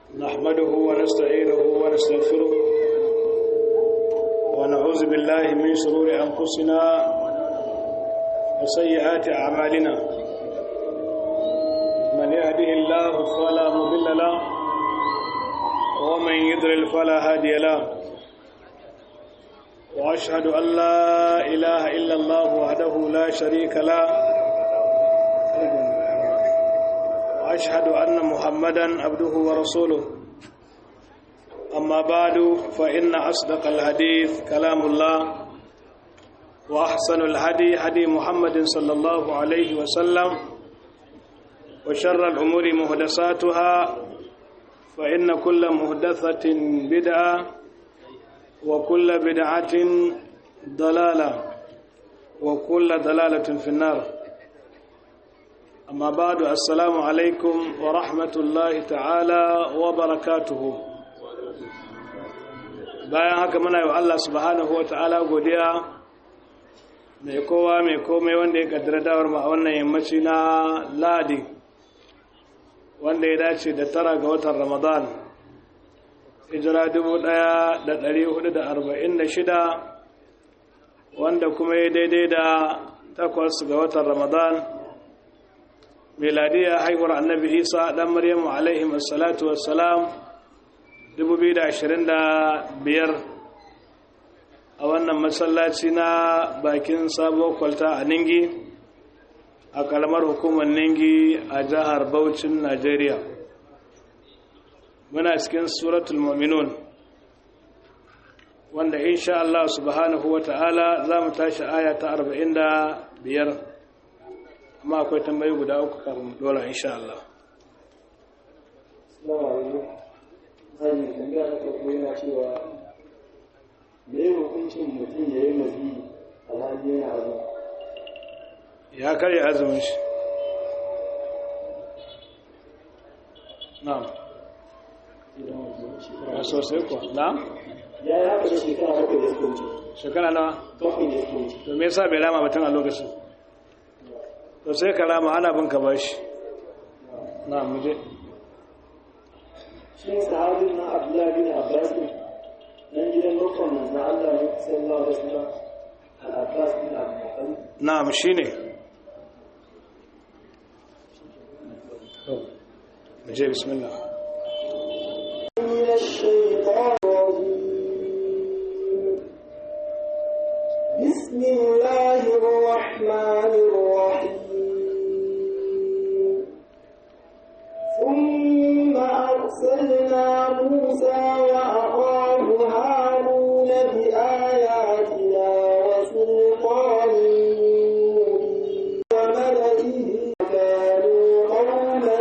نحمده ونستعينه ونستغفره ونعوذ بالله من شرور أنفسنا وسيئات أعمالنا من يهده الله فلا مضل له ومن يضلل فلا هادي له وأشهد أن لا إله إلا الله وحده لا شريك له وأشهد أن محمدا عبده ورسوله أما بعد فإن أصدق الحديث كلام الله وأحسن الهدي هدي محمد صلى الله عليه وسلم وشر الأمور مهدساتها فإن كل مهدثة بدعة وكل بدعة ضلالة وكل ضلالة في النار أما بعد السلام عليكم ورحمة الله تعالى وبركاته bayan haka muna yi wa Allah subhanahu wa ta'ala godiya mai kowa mai komai wanda ya kaddara dawar ma a wannan yammaci na ladi wanda ya dace da tara ga watan ramadan hijira shida, wanda kuma ya daidai da takwas ga watan ramadan miladiya haihuwar annabi isa dan maryamu alaihim assalatu wassalam 2025 a wannan masallaci na bakin sabuwar kwalta a ningi a kalamar hukumar ningi a jihar Bauchin najeriya muna cikin suratul mu'minun wanda insha Allah subhanahu wa ta'ala za mu tashi aya ta 45 amma akwai tambayi guda uku kafin dole insha Allah. zan tambaya ta farko yana cewa me ya hukuncin mutum ya yi mazi alhali yana azumi Ya karya azumin shi. Na'am. Ya sosai ko? Na'am? ya yi haka da shekara bakwai da suka wuce Shekara nawa? bakwai da suka wuce To me yasa bai rama mutum a lokacin? To sai ka rama ana bin ka bashi. Na'am mu je. shi sahabin na abdullahi bin abbas ne nan gidan bakon manzan allah ne sallallahu alaihi wasallam al-abbas bin abdul Na'am shine. To mu je bismillah. من الشيطان الرجيم بسم الله الرحمن الرحيم ثم أرسلنا موسى وأخاه هارون بآياتنا وسلطان مبين وملئه كانوا قوما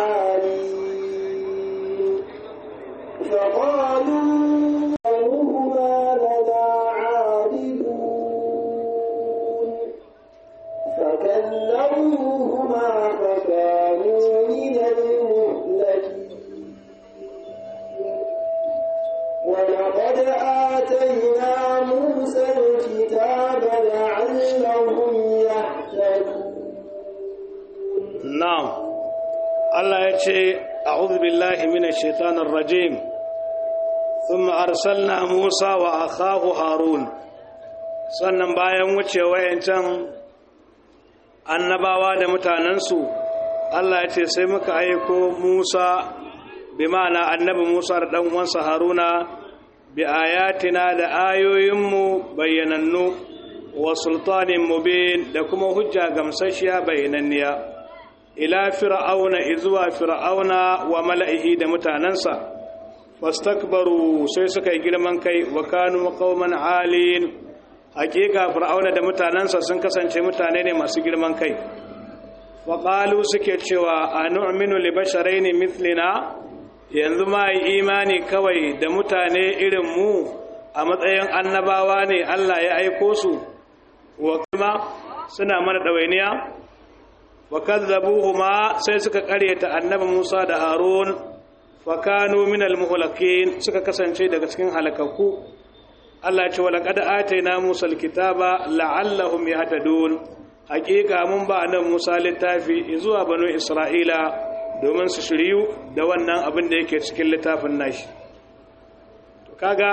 عالين فقالوا أنهما لنا عابدون فكلموهما فكانوا من المهلكين ولقد آتينا موسى الكتاب لعلهم يهتدون Na'am, Allah ya ce, "A'udhu billahi minash shaitanir rajim, thumma arsalna Musa wa akhahu Harun." Sannan bayan wuce wayancan annabawa da mutanensu, Allah ya ce, "Sai muka aiko Musa, bi ma'ana annabi Musa da ɗan uwansa Haruna, bi ayatina da ayoyinmu bayyanannu, wa sultanin mubin da kuma hujja gamsashiya bayyananniya. ila fir'auna izuwa fir'auna wa mala'ihi da mutanansa fastakbaru sai suka yi girman kai wa kanu qauman alin hakika fir'auna da mutanansa sun kasance mutane ne masu girman kai wa qalu suke cewa anu'minu li basharaini mithlina yanzu ma yi imani kawai da mutane irin mu a matsayin annabawa ne Allah ya aiko su wa kuma suna mana ɗawainiya wa kazzabuhuma sai suka karyata annabi Musa da Harun fa kanu minal muhlakin suka kasance daga cikin halakakku Allah ce wala qad ataina Musa alkitaba la'allahum yahtadun hakika mun ba nan Musa littafi zuwa banu Isra'ila domin su shiryu da wannan abin da yake cikin littafin nashi to kaga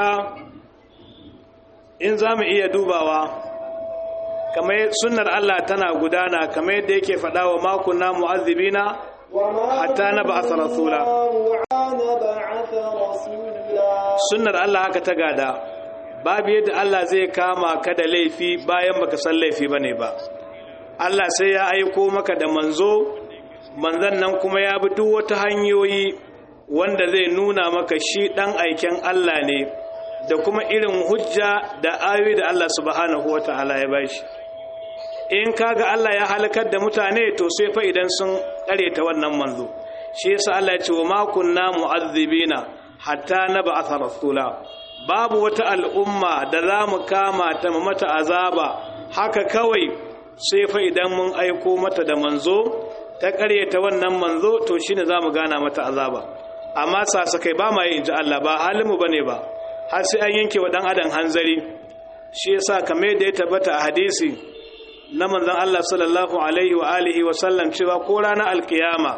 in za mu iya dubawa kamar sunnar Allah tana gudana kamar yadda yake faɗa wa makonna mu'azzibina hatta na ba'atha rasula sunnar Allah haka ta gada babu yadda Allah zai kama ka da laifi bayan baka san laifi bane ba Allah sai ya aiko maka da manzo manzon nan kuma ya bi duk wata hanyoyi wanda zai nuna maka shi dan aiken Allah ne da kuma irin hujja da ayoyi da Allah subhanahu wataala ya bashi in kaga Allah ya halakar da mutane to sai fa idan sun ta wannan manzo shi yasa Allah ya ce wa ma kunna mu'azzibina hatta nab'atha rasula babu wata al'umma da za mu kama ta mata azaba haka kawai sai fa idan mun aiko mata da manzo ta ta wannan manzo to shine za mu gana mata azaba amma sasakai ba ma yi inji Allah ba halinmu bane ba har sai an yanke wa dan adam hanzari shi yasa kamar da ya tabbata a hadisi na manzon Allah sallallahu alaihi wa alihi wa sallam cewa ko ranar alkiyama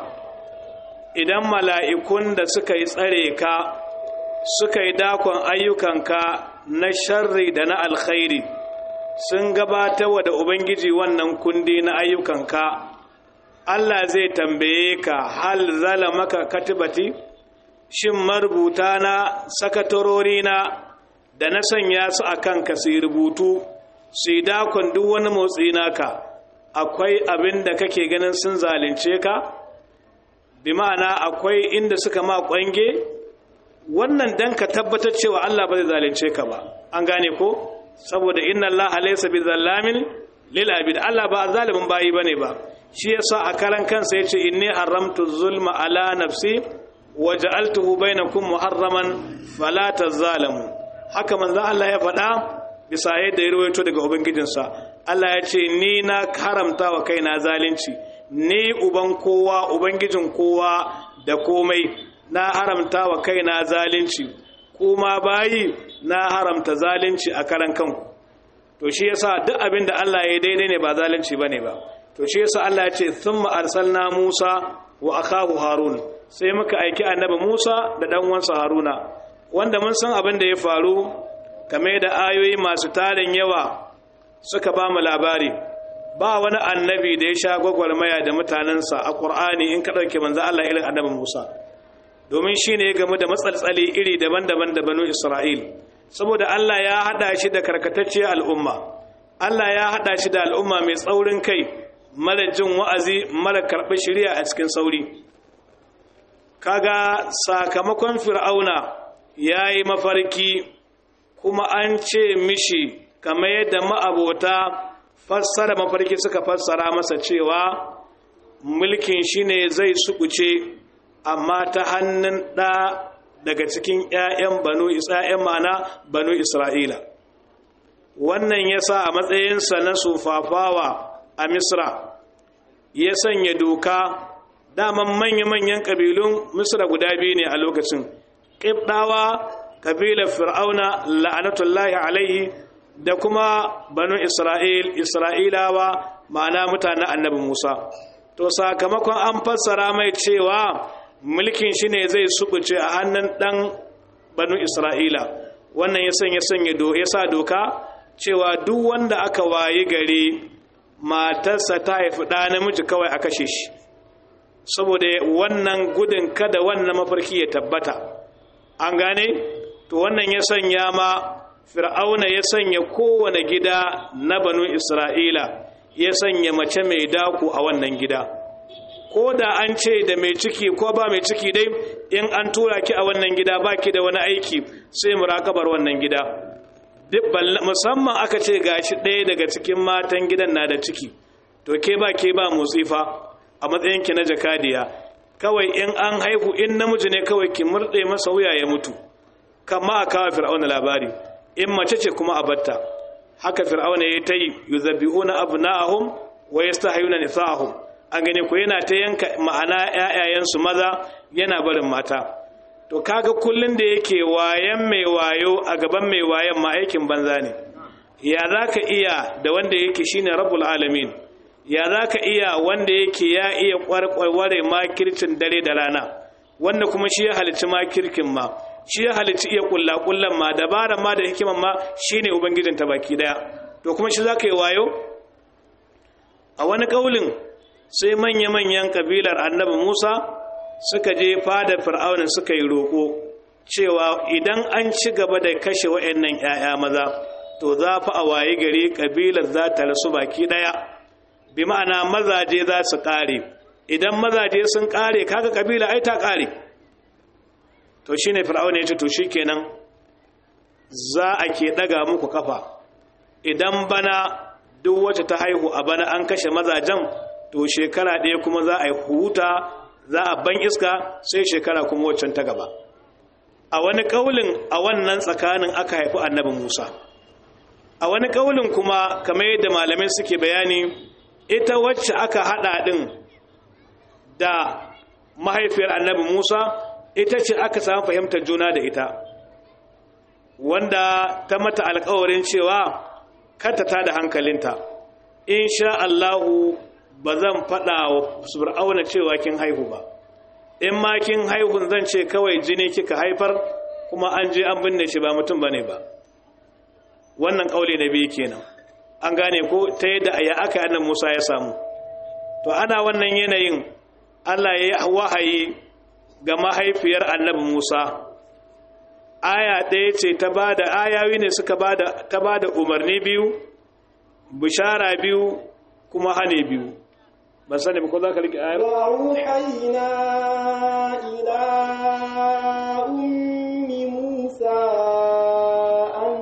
idan mala'ikun da suka yi tsare ka suka yi dakon ayyukanka na sharri da na alkhairi sun gabatarwa da ubangiji wannan kundi na ayyukanka Allah zai tambaye ka hal zalamaka katibati shin marubuta na sakatarori na da na sanya su a kanka su rubutu su yi dakon duk wani motsi naka akwai abin da kake ganin sun zalunce ka bi ma'ana akwai inda suka ma kwange wannan dan ka tabbatar cewa Allah ba zai zalunce ka ba an gane ko saboda inna Allah laysa bi zallamin lil abid Allah ba zalimin bayi bane ba shi yasa a karan kansa yace inni haramtu zulma ala nafsi wa ja'altuhu bainakum muharraman fala tazalamu haka manzo Allah ya faɗa bisa yadda ya rawaito daga ubangijinsa Allah ya ce ni na haramta wa kaina zalunci ni uban kowa ubangijin kowa da komai na haramta wa kaina zalunci kuma bayi na haramta zalunci a karan kanku to shi yasa duk abin da Allah ya daidai ne ba zalunci bane ba to shi yasa Allah ya ce thumma arsalna Musa wa akahu Harun sai muka aiki annabi Musa da dan uwansa Haruna wanda mun san abin da ya faru game da ayoyi masu tarin yawa suka ba mu labari ba wani annabi da ya sha gwagwarmaya da mutanensa a ƙur'ani in ka ɗauke manzo Allah irin annabi Musa domin shi ne game da matsaltsali iri daban-daban da banu Isra'il saboda Allah ya haɗa shi da karkatacciyar al'umma Allah ya haɗa shi da al'umma mai tsaurin kai mara jin wa'azi mara karɓar shirya a cikin sauri kaga sakamakon fir'auna ya yi mafarki kuma an ce mishi kamar yadda ma'abota fassara mafarki suka fassara masa cewa mulkin shi ne zai sukuce amma ta hannun ɗa daga cikin 'ya'yan banu isra'yan mana banu isra'ila wannan ya sa a matsayinsa na sufafawa a misra ya sanya doka daman manya-manyan ƙabilun misra guda biyu ne a lokacin ƙibɗawa ƙabilar fir'auna la'anatullahi alaihi da kuma banu isra'il isra'ilawa ma'ana mutanen annabi musa to sakamakon an fassara mai cewa mulkin shi ne zai subuce a hannun ɗan banu isra'ila wannan ya sanya sanya ya sa doka cewa duk wanda aka wayi gari matarsa ta haifi ɗa namiji kawai a kashe shi saboda wannan gudun kada wannan mafarki ya tabbata an gane to wannan ya sanya ma fir'auna ya sanya kowane gida na banu isra'ila ya sanya mace mai daku a wannan gida ko da an ce da mai ciki ko ba mai ciki dai in an tura ki a wannan gida ba ki da wani aiki sai murakabar wannan gida musamman aka ce gashi ɗaya daga cikin matan gidan na da ciki to ke ba ke ba motsi fa a matsayinki na jakadiya kawai in an haihu in namiji ne kawai ki murɗe masa wuya ya mutu kama a kawo fir'auna labari in mace ce kuma a batta haka fir'auna ya ta yi yuzabi'una abna'ahum wa yastahiyuna nisa'ahum an gane ko yana ta yanka ma'ana ƴaƴayensu maza yana barin mata to kaga kullun da yake wayan mai wayo a gaban mai wayan ma aikin banza ne ya zaka iya da wanda yake shine rabbul alamin ya za ka iya wanda yake ya iya kwarkware makircin dare da rana wanda kuma shi ya halicci makirkin ma shi ya halicci iya kullakullan ma dabaran ma da hikiman ma shine ubangijin ta baki daya to kuma shi za ka yi wayo a wani kaulin sai manya-manyan kabilar annabi musa suka je fadar fir'aunin suka yi roƙo cewa idan an ci gaba da kashe wa'annan 'ya'ya maza to za fa a waye gari kabilar za ta rasu baki daya bi ma'ana mazaje za su kare idan mazaje sun kare kaga kabila ai ta kare to shine fir'auna ya ce to shikenan za a ke daga muku kafa idan bana duk wacce ta haihu a bana an kashe mazajen to shekara ɗaya kuma za a yi huta za a ban iska sai shekara kuma waccan ta gaba a wani kaulin a wannan tsakanin aka haifi annabi musa a wani kaulin kuma kamar yadda malamai suke bayani ita wacce aka hada din da mahaifiyar annabi Musa ita ce aka samu fahimtar juna da ita wanda ta mata alkawarin cewa kata ta da hankalinta insha Allahu ba zan faɗa wa fir'auna cewa kin haihu ba in ma kin haihun zan ce kawai jini kika haifar kuma an je an binne shi ba mutum bane ba wannan kauli na biyu kenan an gane ko ta yadda ya aka annan Musa ya samu to ana wannan yanayin Allah ya yi wahayi ga mahaifiyar annabi Musa aya ɗaya ce ta bada ayawi ne suka bada ta bada umarni biyu bishara biyu kuma hane biyu ban sani ba ko za ka rike ayar وأوحينا إلى أم موسى أن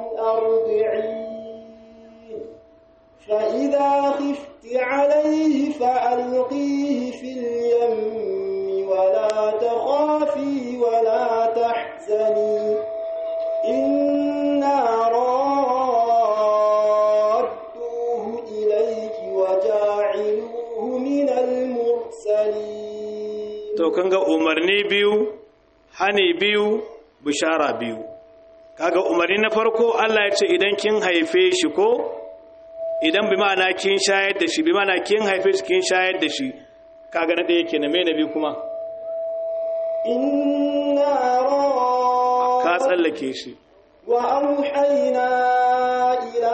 أرضعيه فإذا خفت عليه فألقيه في اليم ولا تخافي ولا تحزني إنا رادوه إليك وجاعلوه من المرسلين to kan ga umarni biyu hane biyu bishara biyu kaga umarni na farko Allah ya ce idan kin haife shi ko idan bi ma'ana kin shayar da shi bi ma'ana kin haife shi kin shayar da shi kaga na ɗaya kenan me na biyu kuma إنا ka رادوه tsallake shi وأوحينا إلى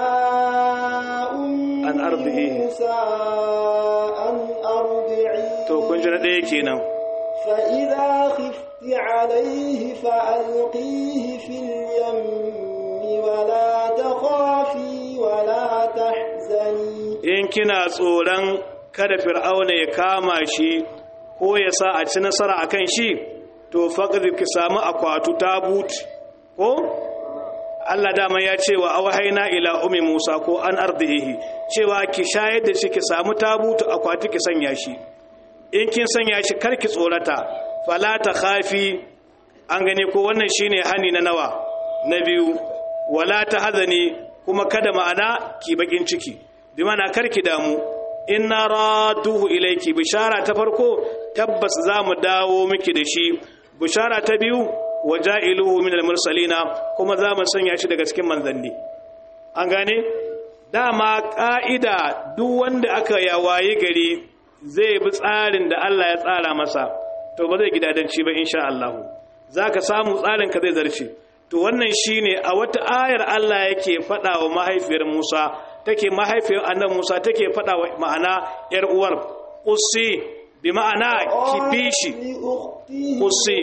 أم أن أرضعيه. موسى أن أرضعيه to kun ji na ɗaya kenan فإذا خفت عليه فألقيه في اليم ولا تخافي ولا تحزني in kina tsoron kada fir'auna ya kama shi ko ya sa a ci nasara akan shi to faqad ki samu akwatu tabut ko Allah dama ya ce wa awhayna ila ummi Musa ko an ardihi cewa ki shayar da shi ki samu tabutu akwati ki sanya shi in kin sanya shi kar ki tsorata fala ta khafi an gane ko wannan shine hani na nawa na biyu wala ta hazani kuma kada ma'ana ki bakin ciki bi mana kar ki damu inna raduhu ilayki bishara ta farko tabbas za mu dawo miki da shi bishara ta biyu waja'iluhu min al-mursalina kuma za mu sanya shi daga cikin manzanni an gane dama ka'ida duk wanda aka yawaye gari zai bi tsarin da Allah ya tsara masa to ba zai gidadanci ba insha Allah zaka samu tsarin ka zai zarce to wannan shine a wata ayar Allah yake faɗa wa mahaifiyar Musa take mahaifiyar annabi Musa take faɗa wa ma'ana yar uwar qussi bi ma'ana kifishi قصي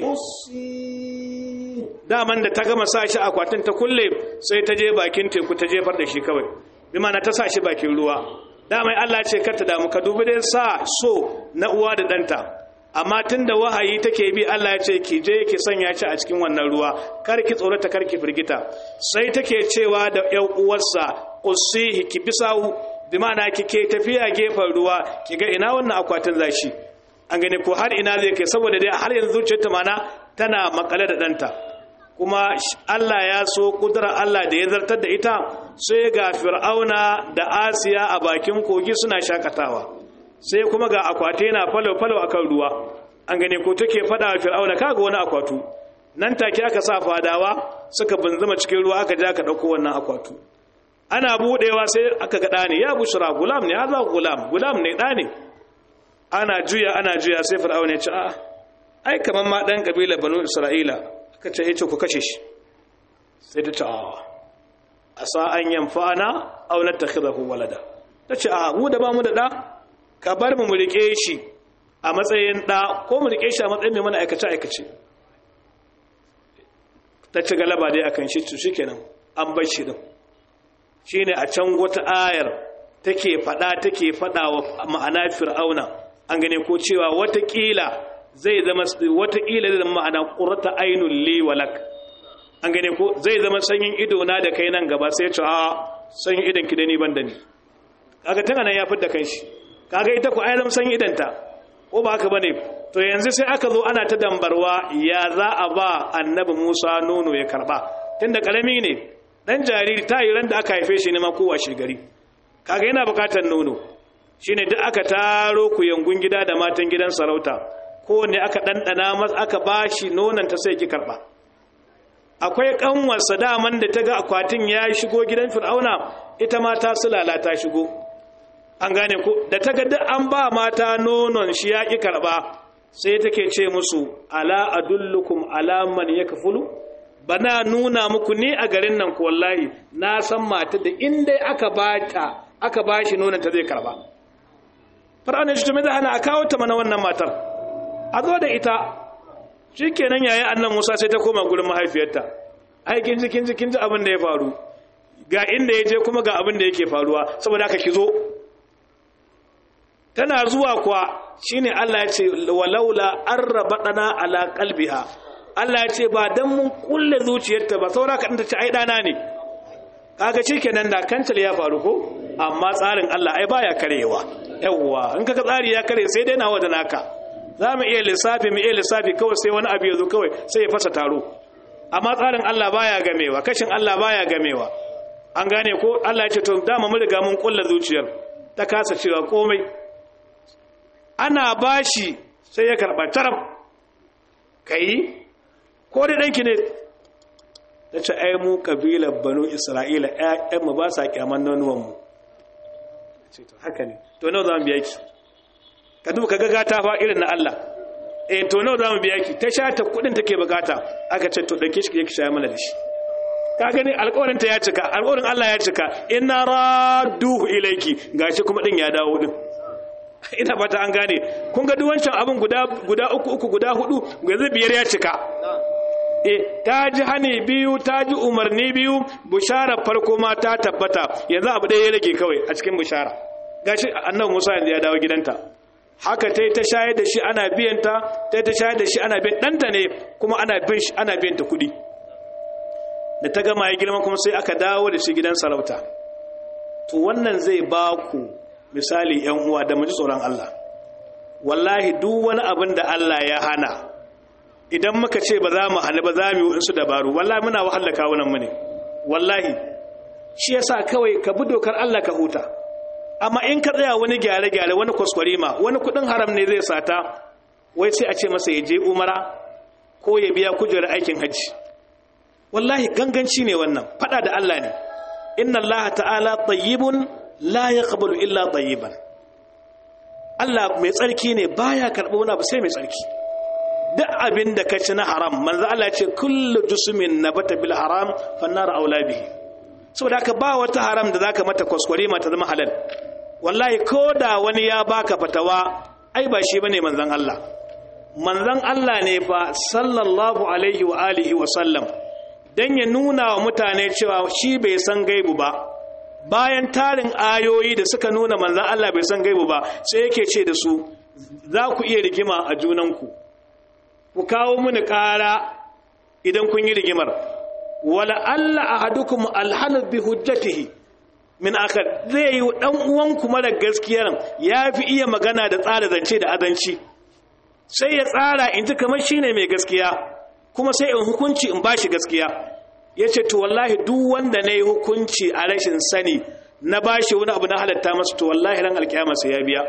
قصي. daman da ta gama sa shi akwatin ta kulle sai ta je bakin teku ta jefar da shi kawai bi ma'ana ta sa shi bakin ruwa damai Allah ce kar ta damu ka dubi dai sa so na uwa da ɗanta amma tun da wahayi take bi Allah ya ce ki je ki sanya shi a cikin wannan ruwa kar ki tsorata kar ki firgita sai take cewa da ƴan uwarsa qusihi ki bisahu bi ma'ana kike tafiya gefen ruwa ki ga ina wannan akwatin zashi an gane ko har ina zai kai saboda dai har yanzu zuciyarta mana tana makale da ɗanta kuma Allah ya so kudura Allah da ya zartar da ita sai ga fir'auna da asiya a bakin kogi suna shakatawa sai kuma ga akwati yana falo-falo a kan ruwa an gane ko take fada wa fir'auna kaga wani akwatu nan take aka sa fadawa suka bunzuma cikin ruwa aka ja ka ɗauko wannan akwatu ana budewa sai aka ga ɗani ya bushra gulam ne haza gulam gulam ne ɗani ana juya ana juya sai fir'auna ya ce a'a ai kaman ma dan kabilar banu isra'ila aka ce yace ku kashe shi sai ta ce a'a asa an yanfa'ana aw natakhidahu walada tace a mu da ba mu da da ka bar mu mu rike shi a matsayin da ko mu rike shi a matsayin mai mana aikace aikace ta ci galaba dai akan shi to shikenan an bar shi din shine a can wata ayar take fada take fada wa ma'ana fir'auna an gane ko cewa watakila zai zama watakila zai zama ma'ana qurrata ainul li walak an gane ko zai zama sanyin ido na da kai nan gaba sai ya ce a sanyin idon ki da ni ban da ni kaga tana nan ya fitar kanshi kaga ita ku ai zama sanyin idanta ko ba haka bane to yanzu sai aka zo ana ta dambarwa ya za a ba annabi Musa nono ya karba tunda karami ne dan jariri ta yi ran da aka haife shi ne ma kowa shi gari kaga yana bukatar nono shine duk aka taro ku yangun gida da matan gidan sarauta kowanne aka dandana masa aka bashi nonon ta sai ki karba akwai kanwarsa daman da ta ga akwatin ya shigo gidan fir'auna ita ma ta sulala ta shigo an gane ko da ta ga duk an ba mata nonon shi ya ki karba sai take ce musu ala adullukum ala man yakfulu bana nuna muku ni a garin nan ko wallahi na san mata da in dai aka bata aka bashi nonon ta zai karba fir'auna shi to me da hana a kawo ta mana wannan matar a zo da ita shi kenan yayin annan musa sai ta koma gurin mahaifiyarta ai kin ji kin ji kin ji abin da ya faru ga inda ya je kuma ga abin da yake faruwa saboda haka ki zo tana zuwa kuwa shine Allah ya ce walaula arrabadana ala qalbiha Allah ya ce ba dan mun kulle zuciyarta ba saura ka ta ce ai dana ne kaga shikenan da kancal ya faru ko amma tsarin Allah ai baya karewa yawwa in kaga tsari ya kare sai dai nawa da naka za mu iya lissafi mu iya lissafi kawai sai wani abu ya zo kawai sai ya fasa taro amma tsarin Allah baya gamewa kashin Allah baya gamewa an gane ko Allah ya ce to dama mun riga mun kulla zuciyar ta kasa cewa komai ana bashi sai ya karba taraf kai ko da danki ne ta ce ai mu kabilar banu isra'ila ƴaƴan mu ba sa kyaman nonuwan mu ce to haka ne to nawa za mu biya ki ka duba ka gagata fa irin na Allah eh to nawa zamu biya ki ta sha ta kudin take bukata aka ce to dauke shi ki sha mana da shi ka gani alƙawarin ta ya cika alƙawarin Allah ya cika inna radduhu ilayki gashi kuma din ya dawo din ina fata an gane kun ga duwancan abin guda guda uku uku guda hudu yanzu biyar ya cika eh ta ji hani biyu ta ji umarni biyu bushara farko ma ta tabbata yanzu abu ɗaya ya rage kawai a cikin bushara gashi annabi Musa yanzu ya dawo gidanta haka ta yi ta shayar da shi ana biyanta ta yi ta shayar da shi ana biyan ɗanta ne kuma ana bin shi ana biyanta kuɗi da ta gama ya girma kuma sai aka dawo da shi gidan sarauta to wannan zai ba ku misali yan uwa da mu ji tsoron Allah wallahi duk wani abin da Allah ya hana idan muka ce ba za mu hana ba za mu yi su dabaru wallahi muna wahala kawunan mu ne wallahi shi yasa kawai ka bi dokar Allah ka huta amma in ka tsaya wani gyare-gyare wani kwaskwarima wani kudin haram ne zai sata wai sai a ce masa ya je umara ko ya biya kujerar aikin hajji wallahi ganganci ne wannan fada da Allah ne inna Allah ta'ala tayyibun la yaqbalu illa tayyiban Allah mai tsarki ne baya karɓo wani abu sai mai tsarki duk abin da ka ci na haram manzo Allah ya ce kullu jusmin nabata bil haram fannar aula bihi saboda haka ba wata haram da zaka mata kwaskware mata zama halal wallahi ko da wani ya baka fatawa ai ba shi bane manzon Allah manzon Allah ne fa sallallahu alaihi wa alihi wa sallam dan ya nuna wa mutane cewa shi bai san gaibu ba bayan tarin ayoyi da suka nuna manzon Allah bai san gaibu ba sai yake ce da su za ku iya rigima a junanku ku kawo mini ƙara idan kun yi rigimar wala Allah ahadukum alhanu bi hujjatihi min akar zai yi dan uwanku mara gaskiyar ya fi iya magana da tsara zance da adanci sai ya tsara in ji kamar shine mai gaskiya kuma sai in hukunci in bashi gaskiya ya ce to wallahi duk wanda na yi hukunci a rashin sani na bashi wani abu na halatta masa to wallahi ran alkiyama sai ya biya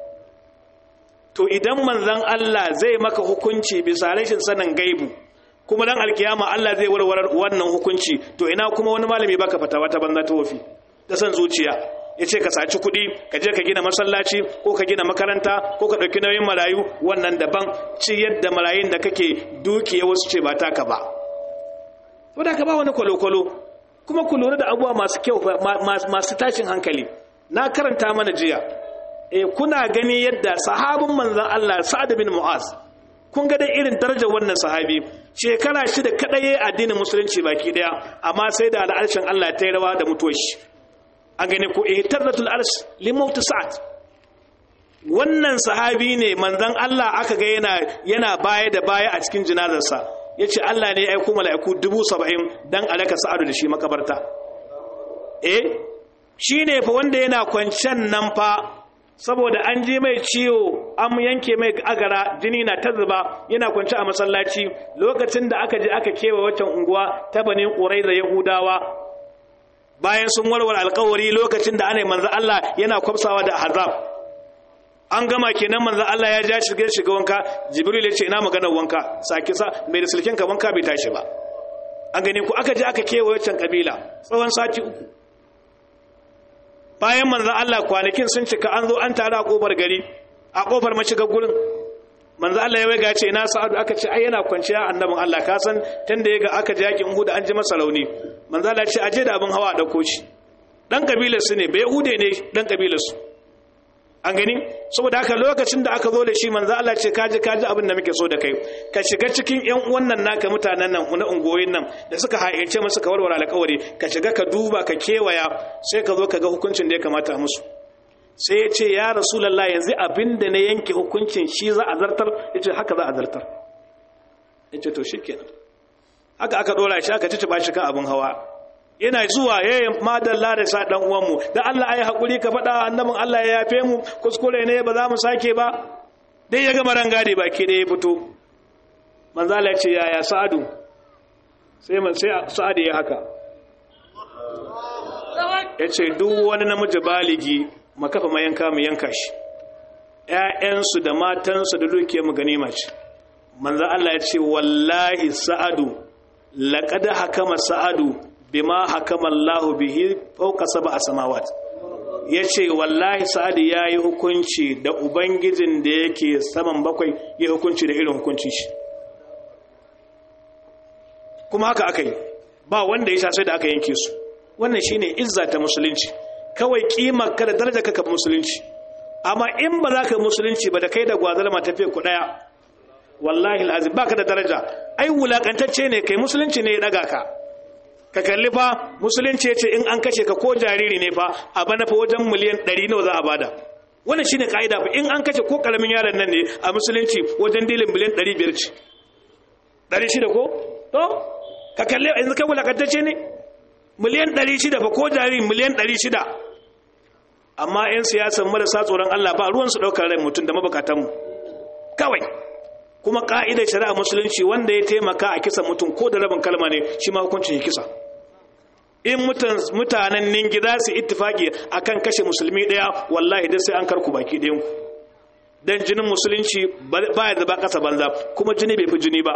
to idan manzon Allah zai maka hukunci bisa rashin sanin gaibu kuma dan alkiyama Allah zai warware wannan hukunci to ina kuma wani malami baka fatawa ta banza ta wofi ta san zuciya ya ce ka saci kuɗi ka je ka gina masallaci ko ka gina makaranta ko ka ɗauki nauyin marayu wannan daban ci yadda marayun da kake dukiya wasu ce ba taka ba wadda ka ba wani kwalo-kwalo kuma ku lura da abubuwa masu kyau masu tashin hankali na karanta mana jiya e kuna gani yadda sahabin manzan Allah Sa'ad bin Mu'az kun ga dai irin darajar wannan sahabi shekara shida kadai addinin musulunci baki daya amma sai da al'arshin Allah ta yi rawa da mutuwar shi an gane ko ihtarratul arsh li maut sa'ad wannan sahabi ne manzan Allah aka ga yana yana baya da baya a cikin jinazarsa yace Allah ne ya aiko mala'iku 70 dan alaka sa'adu da shi makabarta eh shine fa wanda yana kwancen nan fa saboda an ji mai ciwo an yanke mai agara jini na ta zuba yana kwanci a masallaci lokacin da aka je aka kewa waccan unguwa ta bani ƙurai da yahudawa bayan sun warware alkawari lokacin da ana yi manzo Allah yana kwafsawa da hazab an gama kenan manzo Allah ya ja shirge shiga wanka jibril ya ce ina maganar wanka saki sa mai da sulkin ka wanka bai tashi ba an gane ku aka je aka kewa waccan kabila tsawon sati uku bayan manzan Allah kwanakin sun cika an zo an tare a kofar gari a kofar mashigar gurin manzan Allah ya waiga ce na sa'adu aka ce ai yana kwanciya annabin Allah ka san tunda ya ga aka ji yakin Uhud an ji masa rauni manzan Allah ya ce aje da abin hawa a dauko shi dan kabilar su ne bai Yahude ne dan kabilar su an gani saboda haka lokacin da aka zo da shi manzo Allah ce kaji kaji abin da muke so da kai ka shiga cikin ƴan wannan naka mutanen nan na ungoyin nan da suka haice musu ka warware alƙawari ka shiga ka duba ka kewaya sai ka zo ka ga hukuncin da ya kamata musu sai ya ce ya rasulullah yanzu abin da na yanke hukuncin shi za a zartar yace haka za a zartar yace to shikenan haka aka dora shi aka ci ba shi kan abin hawa yana zuwa yayin madalla da sa dan uwanmu da Allah ayi hakuri ka faɗa annabin Allah ya yafe mu kuskure ne ba za mu sake ba dai ya gama rangadi baki da ya fito manzo Allah ya ce yaya Sa'adu sai man sai Sa'adu ya haka yace duk wani namiji baligi makafa mayanka mu yanka shi ƴaƴansu da matansu da dukiyar mu ganima ce manzo Allah ya ce wallahi Sa'adu laqad hakama Sa'adu bima hakama Allah bihi fawqa sab'a samawat yace wallahi sa'ad yayi hukunci da ubangijin da yake saman bakwai ya hukunci da irin hukuncin shi kuma haka akai ba wanda ya sai da aka yanke su wannan shine izza ta musulunci kawai kimar ka da daraja ka musulunci amma in ba za ka musulunci ba da kai da gwazar ma tafiya ku daya wallahi alazim baka da daraja ai wulakantacce ne kai musulunci ne ya daga ka ka kalli fa musulunci ya ce in an kashe ka ko jariri ne fa a bana fa wajen miliyan 100 nawa za a bada wannan shine kaida fa in an kashe ko karamin yaron nan ne a musulunci wajen dilin miliyan 500 ce 600 ko to ka kalli yanzu kai wulakantacce ne miliyan 600 fa ko jariri miliyan 600 amma yan siyasan marasa tsoron Allah ba ruwan su daukar rai mutum da mabukatan mu kawai kuma ka'idar shari'a musulunci wanda ya taimaka a kisa mutum ko da rabin kalma ne shi ma hukuncin kisa in mutanen ningi za su ittifaki akan kashe musulmi daya wallahi dai sai an karku baki ɗayan ku dan jinin musulunci ba ya zaba kasa banza kuma jini bai fi jini ba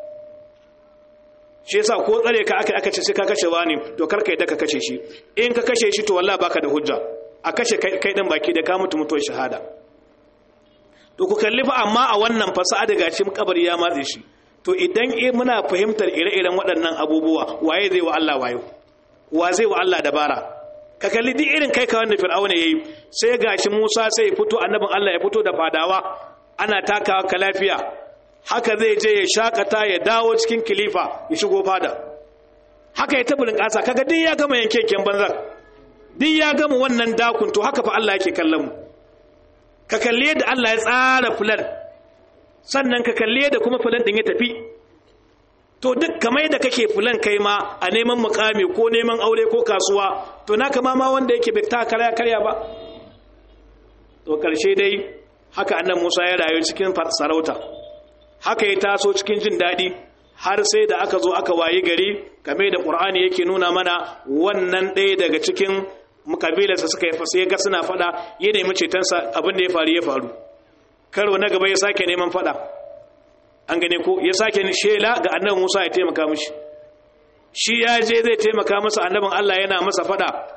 shi yasa ko tsare ka aka aka ce sai ka kashe wani to kar ka yadda ka kashe shi in ka kashe shi to wallahi baka da hujja a kashe kai din baki da ka mutu mutuwar shahada to ku kalli fa amma a wannan fasaha daga cikin kabari ya matse shi to idan muna fahimtar ire-iren waɗannan abubuwa waye zai wa Allah wayo wa zai wa Allah dabara ka kalli duk irin kai ka wanda fir'auna yayi sai gashi Musa sai ya fito annabin Allah ya fito da fadawa ana takawa ka lafiya haka zai je ya shakata ya dawo cikin kilifa ya shigo fada haka ya tabulin kasa kaga duk ya gama yankenken banzar duk ya gama wannan dakun to haka fa Allah yake kallon mu ka kalli yadda Allah ya tsara fulan sannan ka kalli yadda kuma fulan din ya tafi to duk kamar da kake fulan kai ma a neman mukami ko neman aure ko kasuwa to naka ma ma wanda yake bai ta karya karya ba to karshe dai haka annan Musa ya rayu cikin sarauta haka ya taso cikin jin daɗi har sai da aka zo aka wayi gari game da ƙur'ani yake nuna mana wannan ɗaya daga cikin kabilarsa suka yi fasa ya ga suna fada ya nemi cetonsa abin da ya faru ya faru karo na gaba ya sake neman fada an gane ko ya sake shela ga annabi Musa ya taimaka mishi shi ya je zai taimaka masa annabin Allah yana masa fada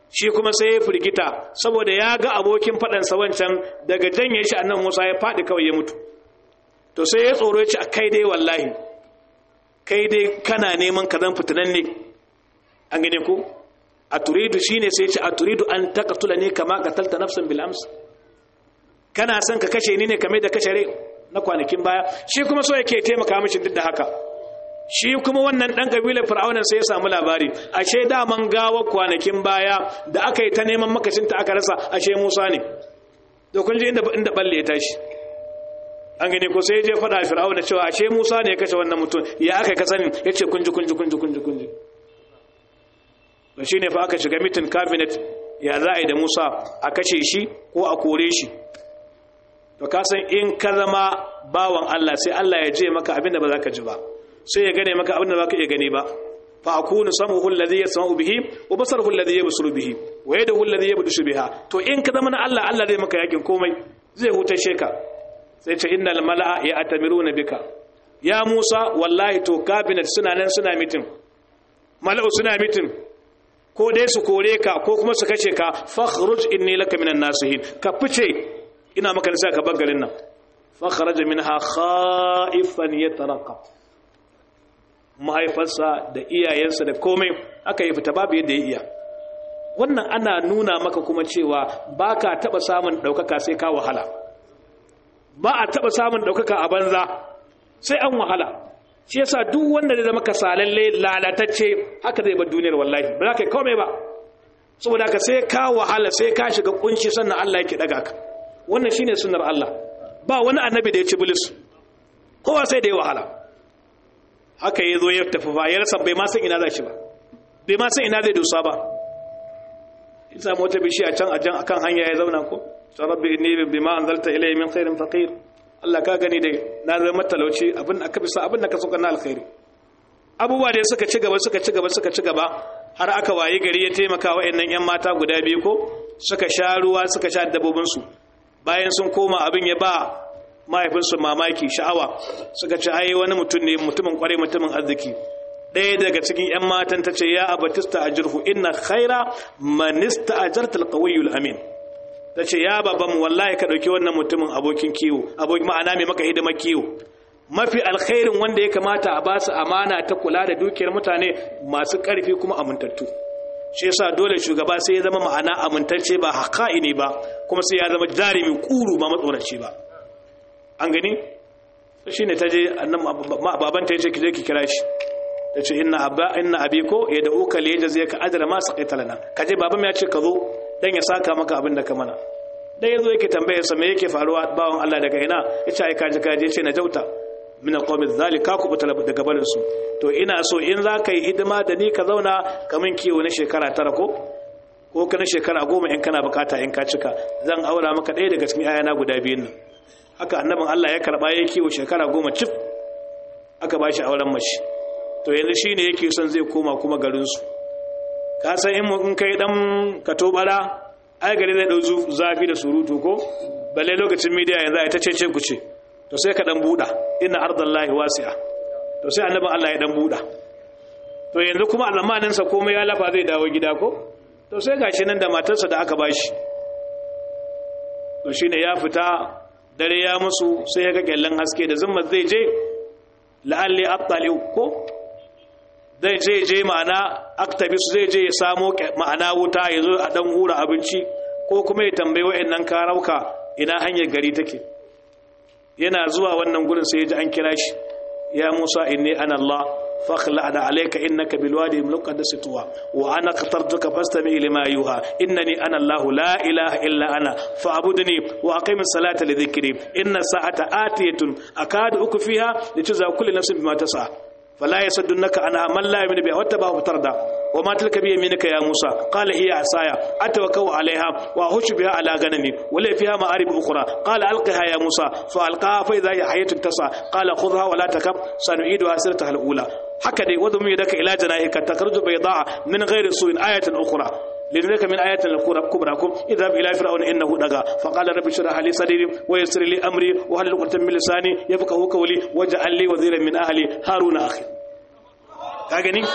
shi kuma sai ya firgita saboda ya ga abokin faɗansa wancan daga janye shi annan musa ya faɗi kawai ya mutu to sai ya tsoro ya ce a kai dai wallahi kai dai kana neman ka zan fitinan ne an gane ku a turidu shine sai ce a turidu an taqtula ne kama qatalta nafsan bil ams kana son ka kashe ni ne kame da kashe rai na kwanakin baya shi kuma so yake taimaka mishi duk da haka shi kuma wannan dan kabilar fir'aunan sai ya samu labari ashe daman gawar kwanakin baya da aka yi ta neman makacinta aka rasa ashe Musa ne to kun ji inda inda balle ya tashi an gane ko sai je faɗa fir'auna cewa ashe Musa ne ya kashe wannan mutum ya aka ka sani yace kun ji kun ji kun ji kun ji kun ji to shine fa aka shiga mitin cabinet ya za a yi da Musa a kashe shi ko a kore shi to ka san in ka zama bawan Allah sai Allah ya je maka abin da ba za ka ji ba sai ya gane maka abin da ba ka iya gani ba fa akunu samuhu alladhi yasma'u bihi wa basaruhu alladhi yabsuru bihi wa yadahu alladhi yabdushu biha to in ka zama na Allah Allah zai maka yakin komai zai hutashe ka sai ce innal mala'a ya atamiruna bika ya Musa wallahi to cabinet suna nan suna mitin mala'u suna mitin ko dai su kore ka ko kuma su kashe ka fakhruj inni laka minan nasihin ka fice ina maka nisa ka bar garin nan fa kharaja minha khaifan yatarqab mahaifarsa da iyayensa da komai aka yi fita babu yadda ya iya wannan ana nuna maka kuma cewa ba ka taɓa samun ɗaukaka sai ka wahala ba a taɓa samun ɗaukaka a banza sai an wahala shi yasa duk wanda zai zama kasalalle lalatacce haka zai bar duniyar wallahi ba za ka yi komai ba saboda haka sai ka wahala sai ka shiga kunci sannan Allah yake daga ka wannan shine sunnar Allah ba wani annabi da ya ci bilis kowa sai da ya wahala haka ya zo ya tafi ba ya rasa bai ma san ina za shi ba bai ma san ina zai dosa ba in samu wata bishiya can a jan akan hanya ya zauna ko ta rabbi inni bima anzalta ilayya min khairin faqir Allah ka gani dai na zama talauci abin aka bisa abin da ka soka na alkhairi abubuwa da suka ci gaba suka ci gaba suka ci gaba har aka waye gari ya taimaka wa'annan yan mata guda biyu ko suka sha ruwa suka sha dabbobin su bayan sun koma abin ya ba mahaifinsu mamaki sha'awa suka ci ai wani mutum ne mutumin kwarai mutumin arziki ɗaya daga cikin 'yan matan ta ce ya abatista a jirhu inna khaira manista a jartar ƙawayyul amin ta ce ya babanmu wallahi ka ɗauki wannan mutumin abokin kiwo abokin ma'ana mai maka hidimar kiwo mafi alkhairin wanda ya kamata a basu amana ta kula da dukiyar mutane masu ƙarfi kuma amintattu shi yasa dole shugaba sai ya zama ma'ana amintacce ba haƙa'ini ba kuma sai ya zama jarumi kuru ba matsoraci ba an gani shi ne ta je babanta ya ce ki je ki kira shi ta ce ina abi ko ya da uka liya zai ka adara masu kai talana ka je babam ya ce ka zo don ya saka maka abin da ka mana dan ya zo yake tambayar sa me yake faruwa bawan Allah daga ina ya ce ai kaji kaji ce na jauta min alqawmi zalika ku buta daga barin su to ina so in za ka yi hidima da ni ka zauna kamin kiwo na shekara tara ko ko kana shekara goma in kana bukata in ka cika zan aura maka ɗaya daga cikin ayana guda biyun nan haka annabin Allah ya karba ya kiwo shekara goma cif aka ba shi auren mace to yanzu shi ne yake son zai koma kuma garinsu ka san in kai dan ka tobara ai gari zai ɗau zafi da surutu ko balle lokacin midiya yanzu a ta ce ku ce to sai ka dan buɗa ina ardallahi wasi'a to sai annabin Allah ya dan buɗa to yanzu kuma alamaninsa komai ya lafa zai dawo gida ko to sai gashi nan da matarsa da aka bashi to shine ya fita dare ya musu sai ya ga kyallen haske da zumma zai je la'alli attali ko zai je je ma'ana aktabis zai je ya samo ma'ana wuta ya zo a dan hura abinci ko kuma ya tambayi wa'annan karauka ina hanyar gari take yana zuwa wannan gurin sai ya ji an kira shi ya Musa inni ana Allah فاخلع عليك إنك بالوادي المقدس طوى وأنا اخترتك فاستمع لما يوحى إنني أنا الله لا إله إلا أنا فاعبدني وأقيم الصلاة لذكري إن الساعة آتية أكاد أكفيها لتجزى كل نفس بما تسعى فلا يصدنك عنها من لا يؤمن بها واتبعه فتردى وما تلك بيمينك يا موسى قال هي عصايا أتوكأ عليها وأهش بها على غنمي ولي فيها مآرب أخرى قال ألقها يا موسى فألقاها فإذا هي حية تسعى قال خذها ولا تكب سنعيدها سيرتها الأولى هكذا وضم يدك إلى جنائك تخرج بيضاء من غير سوء آية أخرى لذلك من آيات الكبرى اذهب إلى فرعون إنه دغى فقال رب اشرح لي صدري ويسر لي أمري وهل عقدة من لساني يفقهوا قولي واجعل لي وزيرا من أهلي هارون أخي ka gani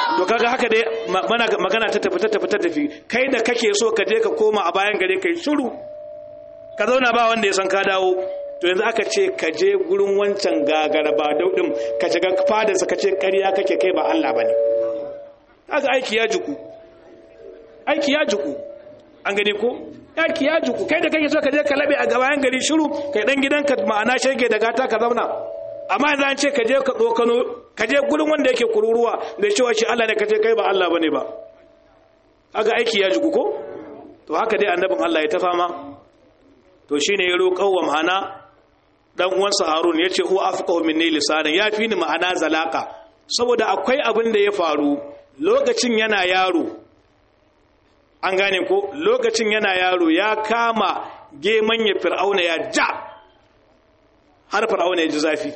to kaga haka dai magana ta tafi ta tafi ta tafi kai da kake so ka je ka koma a bayan gare kai shiru ka zauna ba wanda ya san ka dawo to yanzu aka ce ka je gurin wancan gagara ba daudin ka shiga fadarsa ka ce ƙarya kake kai ba Allah bane kaga aiki ya juku aiki ya juku an gani ko aiki ya juku kai da kake so ka je ka labe a gabayan gari shiru kai dan gidanka ma'ana shege da gata ka zauna amma yanzu an ce ka je ka tsokano ka je gurin wanda yake kururuwa da cewa shi Allah ne ka ce kai ba Allah bane ba kaga aiki ya juku ko to haka dai annabin Allah ya ta fama to shine ya roƙo wa ma'ana dan uwansa Harun yace huwa afqahu minni lisanan ya fi ni ma'ana zalaka saboda akwai abin da ya faru lokacin yana yaro an gane ko lokacin yana yaro ya kama geman ya fir'auna ya ja har fir'auna ya ji zafi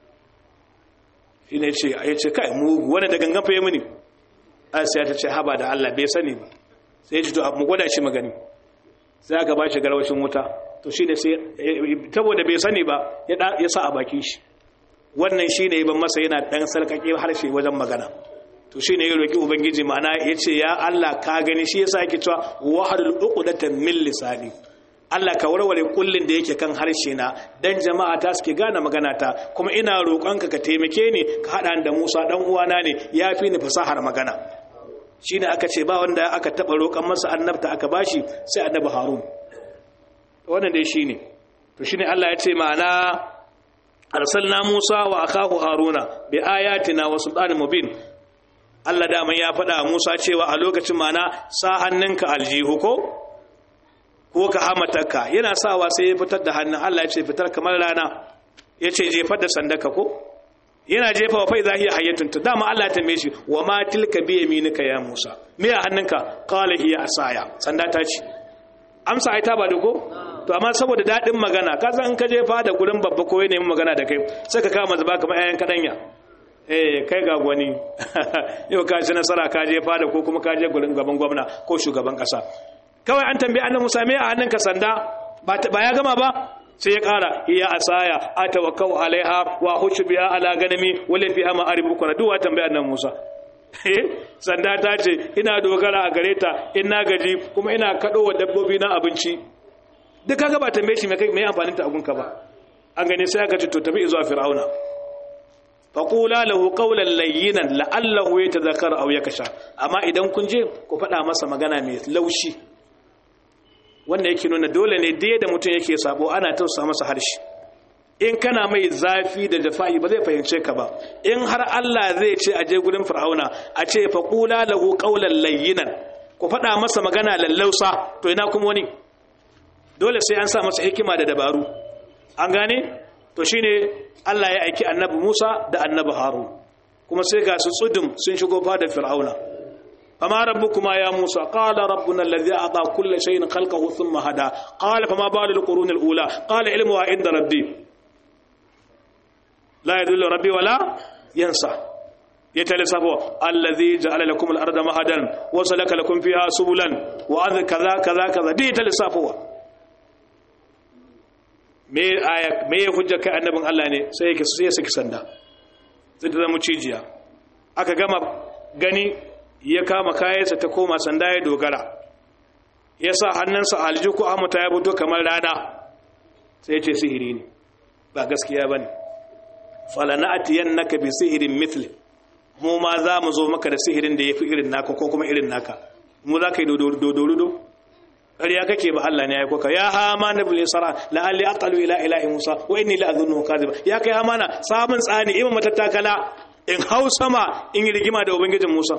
shine ce ya ce kai mugu wani da gangan faye mini asiya ta ce haba da Allah bai sani ba sai ya ji to mu gwada shi magani sai aka ba shi garwashin wuta to shi ne sai saboda bai sani ba ya sa a bakin shi wannan shi ne ban masa yana ɗan sarƙaƙe harshe wajen magana to shi ne ya roƙi ubangiji ma'ana ya ce ya Allah ka gani shi ya sa yake cewa wahadul uqdatan min lisani Allah ka warware kullin da yake kan harshe na dan jama'a ta suke gane magana ta kuma ina roƙonka ka taimake ni ka haɗa da Musa dan uwana ne ya fi ni fasahar magana shine aka ce ba wanda aka taɓa roƙon masa annabta aka bashi sai annabi Harun wannan dai shine to shine Allah ya ce ma'ana arsalna Musa wa akahu Haruna bi ayatina wa sultanin mubin Allah da ya faɗa Musa cewa a lokacin ma'ana sa hannunka aljihu ko ko ka hamatarka yana sawa sai ya fitar da hannun Allah ya ce fitar kamar rana ya ce jefar da sandaka ko yana jefa wa faiza hiya hayyatun ta dama Allah ta tambaye shi wa ma tilka bi yaminika ya Musa me a hannunka qala hiya asaya sanda ta ce amsa ai ta ba da ko to amma saboda dadin magana ka san ka jefa da gurin babba ko ya nemi magana da kai sai ka kama zuba kamar ayan kadanya eh kai ga gwani yau ka ci nasara ka jefa da ko kuma ka je gurin gaban gwamna ko shugaban kasa kawai an tambaye annabi Musa me a hannunka sanda ba ya gama ba sai ya kara iya asaya atawakkau alaiha wa hushu biha ala ganami wala fiha ma'arib ukra duwa tambaye annabi Musa sanda ta ce ina dogara a gare ta in na gaji kuma ina kado wa dabbobi na abinci duk kaga ba tambaye shi me kai me amfanin ta agunka ba an gane sai aka ce to tafi zuwa fir'auna faqula lahu qawlan layyinan la'allahu yatadhakkar aw yakasha amma idan kun je ku faɗa masa magana mai laushi wanda yake nuna dole ne da da mutum yake sabo ana tausa masa harshe in kana mai zafi da jafa'i ba zai fahimce ka ba in har Allah zai ce a je gurin fir'auna a ce fa qula lahu qawlan layyinan ku faɗa masa magana lallausa to ina kuma wani dole sai an sa masa hikima da dabaru an gane to shine Allah ya aiki annabi Musa da annabi Harun kuma sai ga su tsudum sun shigo fadar fir'auna فما ربكما يا موسى قال ربنا الذي أعطى كل شيء خلقه ثم هدى قال فما بال القرون الأولى قال علمها عند ربي لا يدل ربي ولا ينسى يتلسفوا الذي جعل لكم الأرض مهدا وسلك لكم فيها سبلا وأذ كذا كذا كذا دي يتلسفوا me aya me hujja kai annabin Allah ne sai yake sai saki sanda sai ta zama cijiya aka gama gani ya kama kayansa ta koma sanda ya dogara ya sa hannunsa alji ko amuta ya fito kamar rana sai ce sihiri ne ba gaskiya ba ne falana atiyan naka bi sihirin mitli mu ma za mu zo maka da sihirin da ya fi irin naka ko kuma irin naka mu za ka yi dodorudo ƙarya kake ba Allah ne ya koka ya hama na bule sara la'alli aqalu ila ilahi musa wa inni la azunnu kadhiba ya kai hamana samun tsani imam matattakala in hau sama in yi rigima da ubangijin musa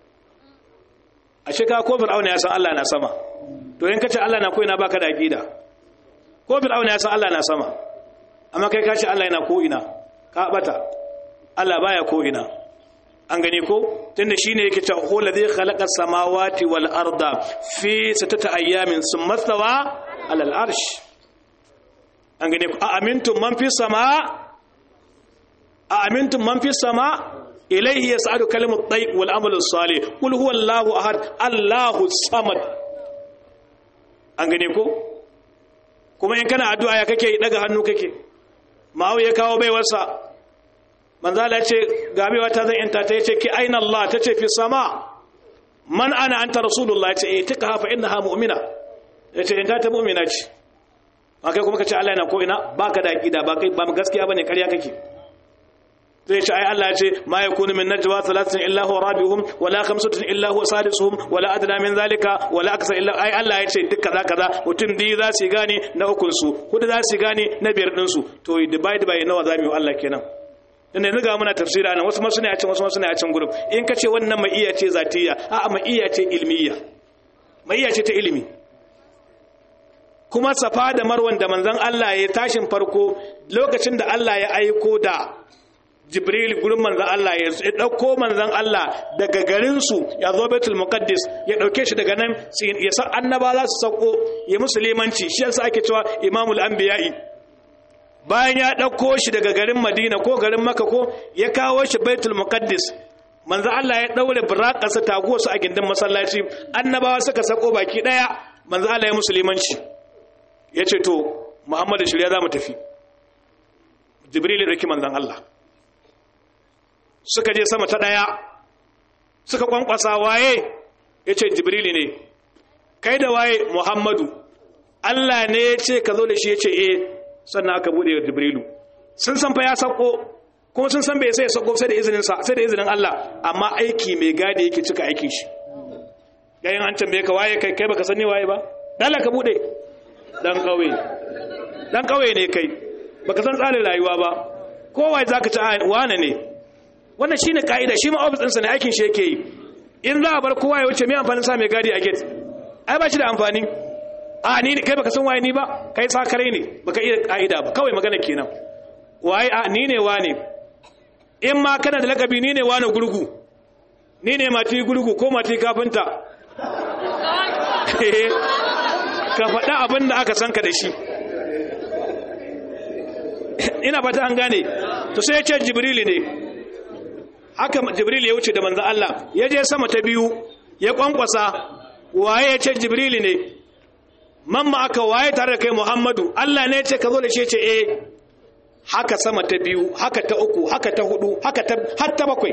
a shika ko fir'auna ya san Allah na sama to in kace Allah na ko ina baka da aqida ko fir'auna ya san Allah na sama amma kai kace Allah yana ko ina ka bata Allah baya ko ina an gani ko tunda shine yake cewa hu ladhi khalaqa samawati wal arda fi sittati ayamin thumma stawa ala al arsh an gani ko a amintum man fi sama a amintum man fi sama إليه يسعد كلمة الطيب والعمل الصالح قل هو الله أحد الله الصمد an gane ko kuma in kana addu'a ya kake daga hannu kake mawu ya kawo baiwarsa manzo Allah ce gabewa ta zan yanta ta yace ki aina Allah tace fi sama man ana anta rasulullah yace eh tika fa innaha mu'mina yace in ta mu'mina ce akai kuma kace Allah yana ko ina baka da aqida ba kai ba gaskiya bane ƙarya kake zai ce ai Allah ya ce ma yakunu min najwa thalathatin illa huwa rabi'uhum wala khamsatin illa huwa sadisuhum wala adna min zalika wala akthar illa ai Allah ya ce duk kaza kaza mutum biyu za su gane na ukun su hudu za su gane na biyar din su to divide by nawa zamu yi Allah kenan dan yanzu ga muna tafsira nan wasu ma suna yacin wasu ma suna yacin gurin in ka ce wannan mai iya ce zatiyya a'a mai iya ce ilmiya mai iya ce ta ilimi kuma safa da marwan da manzon Allah ya tashin farko lokacin da Allah ya aiko da jibril gurin manzan Allah ya ɗauko manzan Allah daga garinsu ya zo betul muqaddis ya ɗauke shi daga nan ya san annaba za su sauko ya musulmanci shi yasa ake cewa imamul anbiya'i bayan ya ɗauko shi daga garin madina ko garin maka ko ya kawo shi baitul muqaddis manzan Allah ya ɗaure buraƙasa taguwarsu a gindin masallaci annabawa suka sako baki ɗaya manzan Allah ya musulmanci ya ce to muhammadu shirya za mu tafi jibril ya ɗauki manzan Allah suka je sama ta ɗaya suka kwankwasa waye ya ce jibrili ne kai da waye muhammadu allah ne ya ce ka zo da shi ya ce eh sannan aka buɗe wa jibrilu sun san fa ya sako kuma sun san bai sai ya sako sai da izinin sa sai da izinin allah amma aiki mai gadi yake cika aikin shi yayin an tambaye ka waye kai kai baka sani waye ba dala ka buɗe dan kauye dan kauye ne kai baka san tsarin rayuwa ba kowa zaka ci wane ne wannan shine kaida shi ma office ɗinsa ne aikin shi yake yi in za a bar kowa ya wuce mai amfanin sa mai gadi a gate ai ba shi da amfani a ni kai baka san waye ni ba kai sakare ne baka iya kaida ba kawai magana kenan waye a ni ne wane in ma kana da lakabi ni ne wane gurgu ni ne mati gurgu ko mati kafinta ka faɗa abin da aka san ka da shi ina fata an gane to sai ya ce jibrili ne haka jibril ya wuce da manzan Allah ya je sama ta biyu ya kwankwasa waye ya ce jibril ne mamma aka waye tare da kai muhammadu Allah ne ya ce ka zo da shi ce eh haka sama ta biyu haka ta uku haka ta hudu haka ta har ta bakwai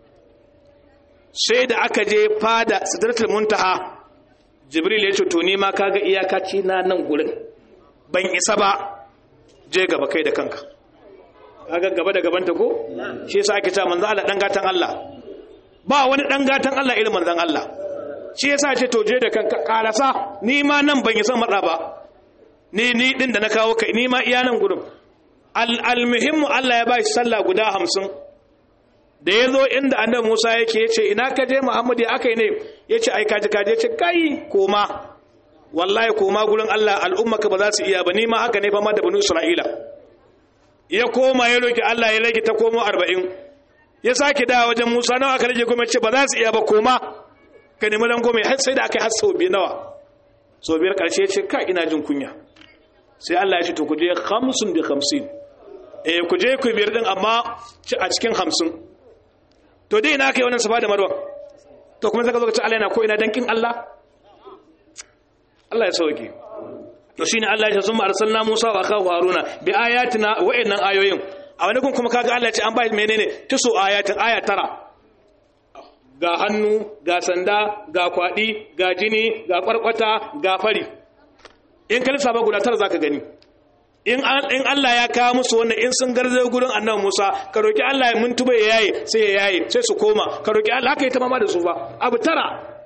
sai da aka je fada sidratul muntaha jibril ya ce to ni ma kaga iyakaci na nan gurin ban isa ba je gaba kai da kanka kaga gaba da gabanta ko shi yasa ake cewa manzo Allah dan gatan Allah ba wani dan gatan Allah irin manzon Allah shi yasa ce to je da kanka karasa ni ma nan ban yi san matsa ba ni ni din da na kawo kai ni ma iya nan gurin al almuhimmu Allah ya ba shi sallah guda 50 da yazo inda annabi Musa yake yace ina ka je Muhammad ya akai ne yace ai kaji kaji yace kai koma wallahi koma gurin Allah al'ummaka ba za su iya ba ni ma haka ne fa ma da banu Isra'ila ya koma ya roki Allah ya rage ta komo arba'in ya sake da wajen Musa nawa aka rage kuma ce ba za su iya ba koma ka nemi dan goma har sai da aka yi har sau biyu nawa sau biyar karshe ya ce ka ina jin kunya sai Allah ya ce to ku je hamsin bi hamsin eh ku je ku biyar din amma a cikin hamsin to dai ina kai wannan safa da marwa to kuma zaka zo ka ce Allah yana ko ina dankin Allah Allah ya sauke to shine Allah ya ce summa arsalna Musa wa akahu Haruna bi ayatina wa'annan ayoyin a wani kun kuma kaga Allah ya ce an bai menene tusu ayatin aya tara ga hannu ga sanda ga kwadi ga jini ga kwarkwata ga fari in ka lissafa guda tara zaka gani in in Allah ya kawo musu wannan in sun garzo gurin Annabi Musa ka roki Allah ya muntuba ya yaye sai ya yaye sai su koma ka roki Allah haka ya tamama da su ba abu tara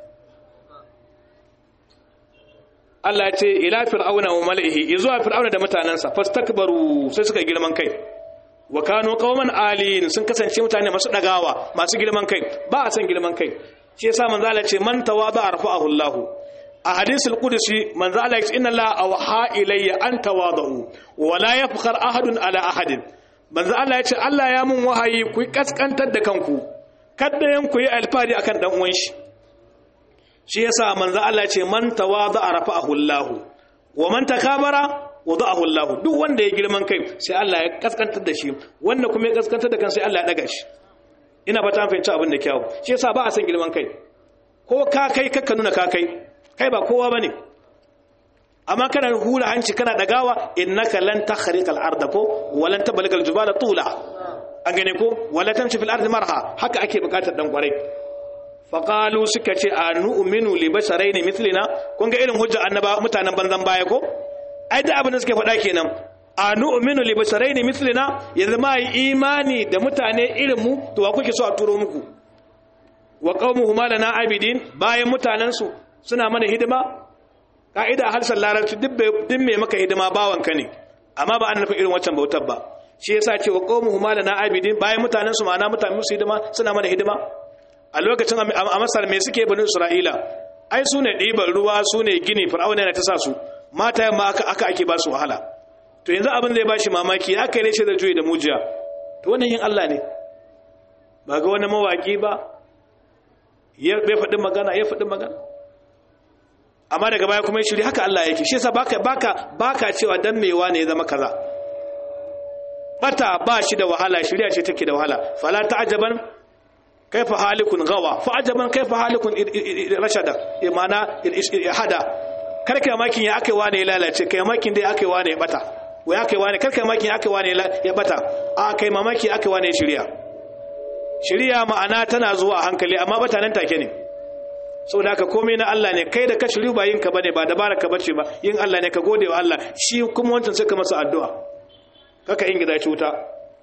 Allah ya ce ila fir'auna wa mala'ihi zuwa fir'auna da mutanansa fastakbaru sai suka girman kai wa kanu qauman alin sun kasance mutane masu dagawa masu girman kai ba a san girman kai shi yasa manzo Allah ce man tawada arfa'ahu Allah a hadisul qudsi manzo Allah ya ce inna la awha ilayya an tawadu wa la yafkhar ahadun ala ahadin manzo Allah ya ce Allah ya mun wahayi ku kaskantar da kanku kada yan ku yi alfari akan dan uwan shi shi yasa manzo Allah ce man tawada rafa'ahu Allah wa man takabara wada'ahu Allah duk wanda ya girman kai sai Allah ya kaskantar da shi wanda kuma ya kaskantar da kan sai Allah ya daga shi ina fata an fahimci abin da kyau shi yasa ba a san girman kai ko ka kai kakka nuna ka kai kai ba kowa bane amma kana hura hanci kana dagawa innaka lan takhriqal arda ko wa lan tablagal jibala tula an gane ko wala tamshi fil ardi marha haka ake bukatar dan kwarai faqalu suka ce anu'minu li basharayn mithlina kun ga irin hujja annaba mutanen banzan baya ko ai da abin da suke faɗa kenan anu'minu li basharayn mithlina yanzu ma yi imani da mutane irin mu to wa kuke so a turo muku wa qaumuhuma lana abidin bayan mutanen su suna mana hidima ka'ida harshen larabci duk mai maka hidima bawanka ne amma ba an nufin irin waccan bautar ba shi yasa ce wa qaumuhuma lana abidin bayan mutanen su ma'ana mutanen musu hidima suna mana hidima a lokacin a Masar me suke bani Isra'ila ai su ne ɗiban ruwa su ne gini fir'auna yana ta sa su mata yamma aka aka ake ba su wahala to yanzu abin zai bashi mamaki aka yi shi da juyi da mujiya to wannan yin Allah ne ba ga wani mawaki ba ya bai faɗin magana ya faɗin magana amma daga baya kuma shiri haka Allah yake shi yasa baka baka baka cewa dan mewa ne ya zama kaza bata ba shi da wahala shiriya ce take da wahala fala ta'jaban kaifa halikun gawa fa ajaban kaifa halikun rashada imana hada karkai makin ya akai wane ya lalace kai makin dai akai wane ya bata wai akai wane karkai makin ya akai wane ya bata a kai mamaki akai wane ya shiriya shiriya ma'ana tana zuwa a hankali amma bata nan take ne saboda haka komai na Allah ne kai da ka shiri ba yin ka bane ba dabara ka bace ba yin Allah ne ka gode wa Allah shi kuma wancan sai ka masa addu'a kaka ingiza shi wuta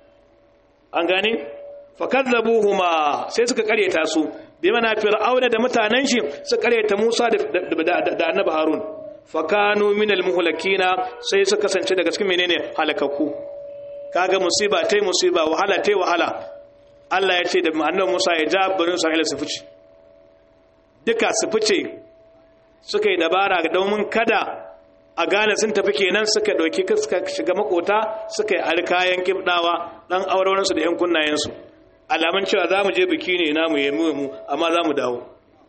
an gane fakazzabuhuma sai suka karyata su bi mana fir'auna da mutanen shi suka karyata Musa da da annabi Harun fakanu minal muhlakina sai suka kasance daga cikin menene halakaku kaga musiba tai musiba wahala tai wahala Allah ya ce da annabi Musa ya ja bani Isra'ila su fice duka su fice suka yi dabara domin kada a gane sun tafi kenan suka ɗauki suka shiga makota suka yi alkayan kibdawa ɗan aurensu da 'yan kunnayensu alamun cewa za mu je biki ne na mu yi mu amma za mu dawo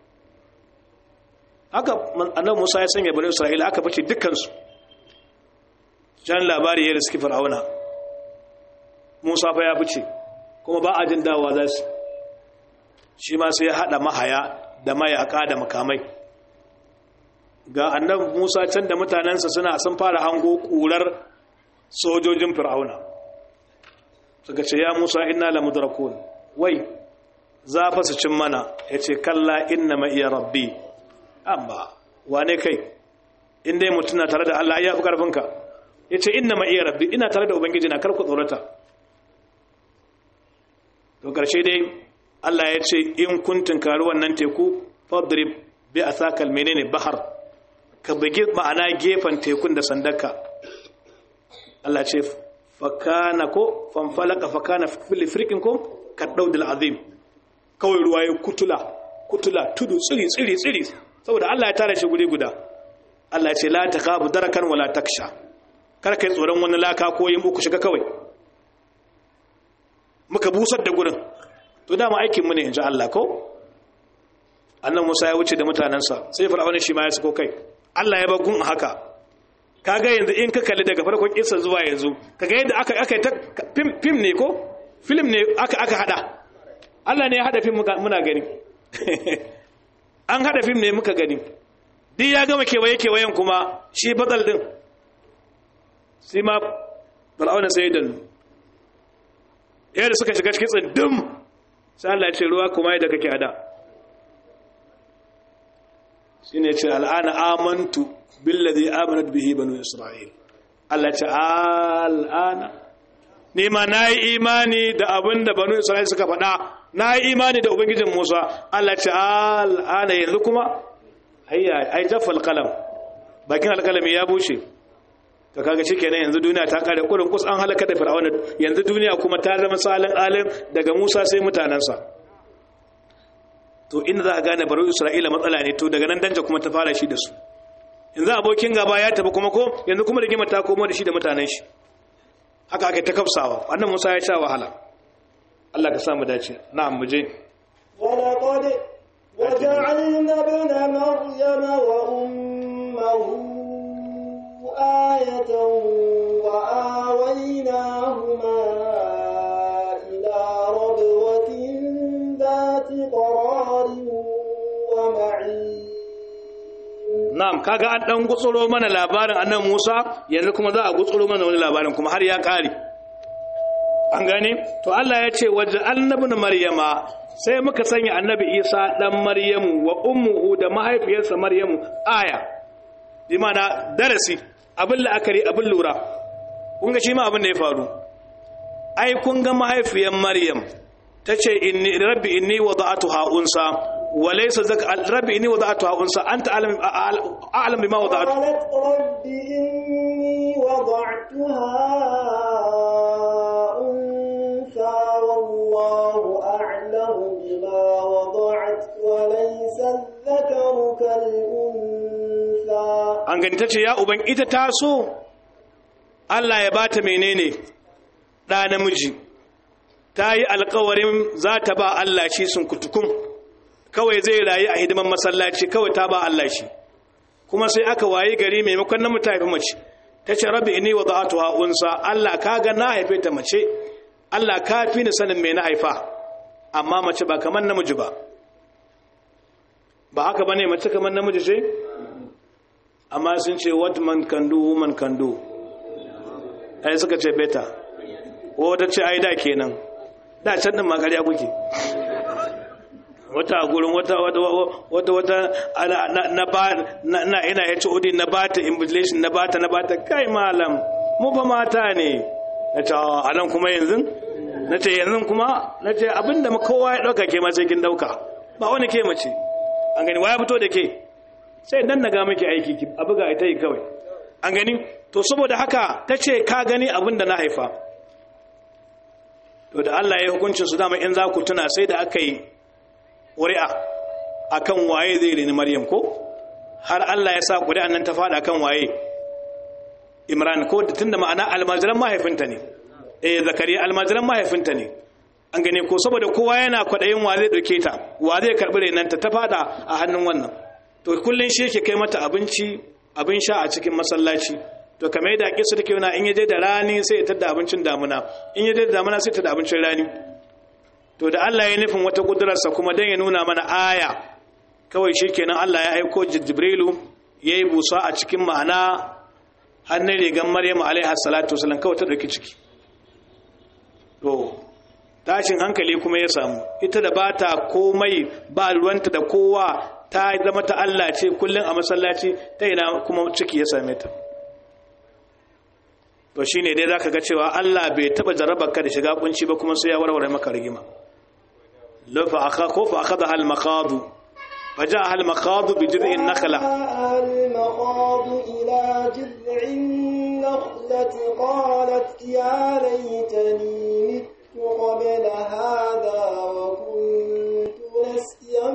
haka annan musa ya sanya bani isra'ila aka fice dukkansu jan labari ya riski fir'auna musa fa ya fice kuma ba a jin dawowa za su shi ma sai ya haɗa mahaya da mayaka da makamai ga annabi Musa can da mutanensa suna sun fara hango kurar sojojin Fir'auna suka ce ya Musa inna la mudrakun wai za fa su cin mana yace kalla inna ma iya rabbi amma wane kai in dai mutuna tare da Allah ya fi karfin ka yace inna ma iya rabbi ina tare da ubangiji na kar ku tsorata to karshe dai Allah ya ce in kun tunkari wannan teku fadrib bi asakal menene bahar ka bugi ma'ana gefen tekun da sandarka Allah ce fakana ko fanfalaka fakana fil frikin ko kaddaudul azim kawai ruwa ya kutula kutula tudu tsiri tsiri tsiri saboda Allah ya tara shi guri guda Allah ce la takabu darakan wala taksha kar kai tsoron wani laka ko yin uku shiga kawai muka busar da gurin to dama aikin mu ne inji Allah ko annan Musa ya wuce da mutanansa sai fir'auna shi ma ya sako kai Allah ya bagun haka kaga yanzu in ka kalli daga farkon kissa zuwa yanzu kaga yadda aka aka ta film ne ko film ne aka aka hada Allah ne ya hada film muna gani an hada film ne muka gani duk ya gama kewaye kewayen kuma shi batsal din sai ma fir'auna sai dan yadda suka shiga cikin tsindin sai Allah ya ce ruwa kuma yadda kake hada shi ne ce al'ana amantu billazi amanat bihi banu isra'il Allah ce al'ana ni ma nayi imani da abin da banu isra'il suka faɗa nayi imani da ubangijin Musa Allah ce al'ana yanzu kuma ayya ai jaffal qalam bakin alkalami ya bushe to kaga shikenan yanzu duniya ta kare kurin kus an halaka da fir'auna yanzu duniya kuma ta zama salin alim daga Musa sai mutanansa to inda za a gane baro isra'ila matsala ne to daga nan danja kuma ta fara shi da su yanzu abokin gaba ya tafi kuma ko yanzu kuma rigima ta komo da shi da mutanen shi haka aka ta kafsawa wannan musa ya sha wahala Allah ka samu dace na'am mu je ولقد وجعلنا ابن مريم وأمه آية وآويناهما إلى ربوة ذات قرار ومعين na'am kaga an dan gutsuro mana labarin annabi Musa yanzu kuma za a gutsuro mana wani labarin kuma har ya kare an gane to Allah ya ce waje annabin maryama sai muka sanya annabi isa dan maryamu wa ummuhu da mahaifiyarsa maryamu aya bi mana darasi abin la'akari abin lura kun ga shi ma abin da ya faru ai kun ga mahaifiyar maryam ta ce inni rabbi inni wada'atuha unsa wa laysa zaka rabbi inni wada'atuha unsa anta a'lam a'lam bima wada'tu قالت رب إني وضعتها أنثى والله أعلم بما وضعت وليس الذكر كالأنثى an gani ta ce ya uban ita ta so Allah ya bata menene ɗa namiji ta yi alkawarin za ta ba Allah shi sun kutukun kawai zai rayu a hidiman masallaci kawai ta ba Allah shi kuma sai aka wayi gari maimakon na mutane mace ta ce rabbi inni wa za'atu unsa Allah ka ga na haife ta mace Allah ka fi ni sanin me na haifa amma mace ba kamar namiji ba ba haka bane mace kamar namiji ce amma sun ce what man can do woman can do ai suka ce beta wata ce ai da kenan da can din makariya kuke wata gurin wata wata wata wata na ba na ina ya ci odi na bata invigilation na bata na bata kai malam mu fa mata ne na ce a nan kuma yanzu na ce yanzu kuma na ce abinda kowa ya dauka ke ma sai kin dauka ba wani ke mace an gani waya fito da ke sai dan naga miki aiki ki abu ga ita yi kawai an gani to saboda haka ta ce ka gani abin da na haifa to da Allah ya hukuncin su dama in za ku tuna sai da aka yi ƙuri'a akan waye zai rini Maryam ko har Allah ya sa ƙuri'an nan ta faɗa akan waye Imran ko tunda ma'ana almajiran mahaifinta ne eh Zakariya almajiran mahaifinta ne an gane ko saboda kowa yana kwaɗayin wa zai ɗauke ta wa zai karɓi renanta ta faɗa a hannun wannan to kullun shi yake kai mata abinci abin sha a cikin masallaci to kamar yadda kisa take yana in yaje da rani sai ya tada abincin damuna in yaje da damuna sai ya tada abincin rani to da Allah ya nufin wata kudurarsa kuma dan ya nuna mana aya kawai shikenan Allah ya aiko Jibrilu yayi busa a cikin ma'ana hannun rigan Maryam alaiha salatu wasallam kawai ta dauki ciki to tashin hankali kuma ya samu ita da bata komai ba ruwanta da kowa ta zama ta Allah ce kullum a masallaci ta ina kuma ciki ya same ta to shine dai zaka ga cewa Allah bai taba jarraba ka da shiga kunci ba kuma sai ya warware maka rigima la fa akha ko fa akhadha al maqad فجاء المخاض بجذع النخلة المخاض إلى جذع النخلة قالت يا ليتني مت قبل هذا وكنت نسيا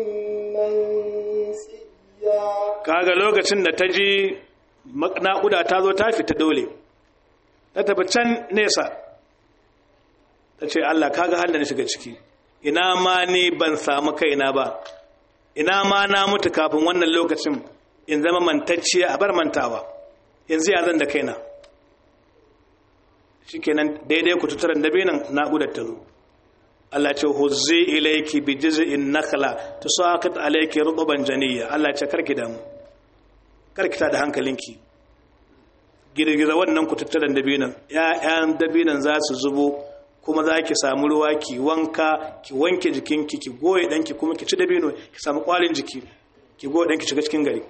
منسيا kaga lokacin da ta ji naƙuda ta zo ta fita dole ta tafi can nesa ta ce Allah kaga halin da shiga ciki ina ma ni ban samu kaina ba ina ma na mutu kafin wannan lokacin in zama mantacciya a bar mantawa yanzu ya zan da kaina shikenan daidai ku tutaran dabinan naƙudar ta zo Allah ce huzzi ilayki bi jiz'in nakhla tusaqit alayki rutban janiyya Allah ce karki damu karki ta da hankalinki girgiza wannan ku tattaran dabinan ƴaƴan dabinan za su zubo kuma za ki samu ruwa ki wanka ki wanke jikinki ki goye danki kuma ki ci dabino ki samu kwalin jiki ki goye danki shiga cikin gari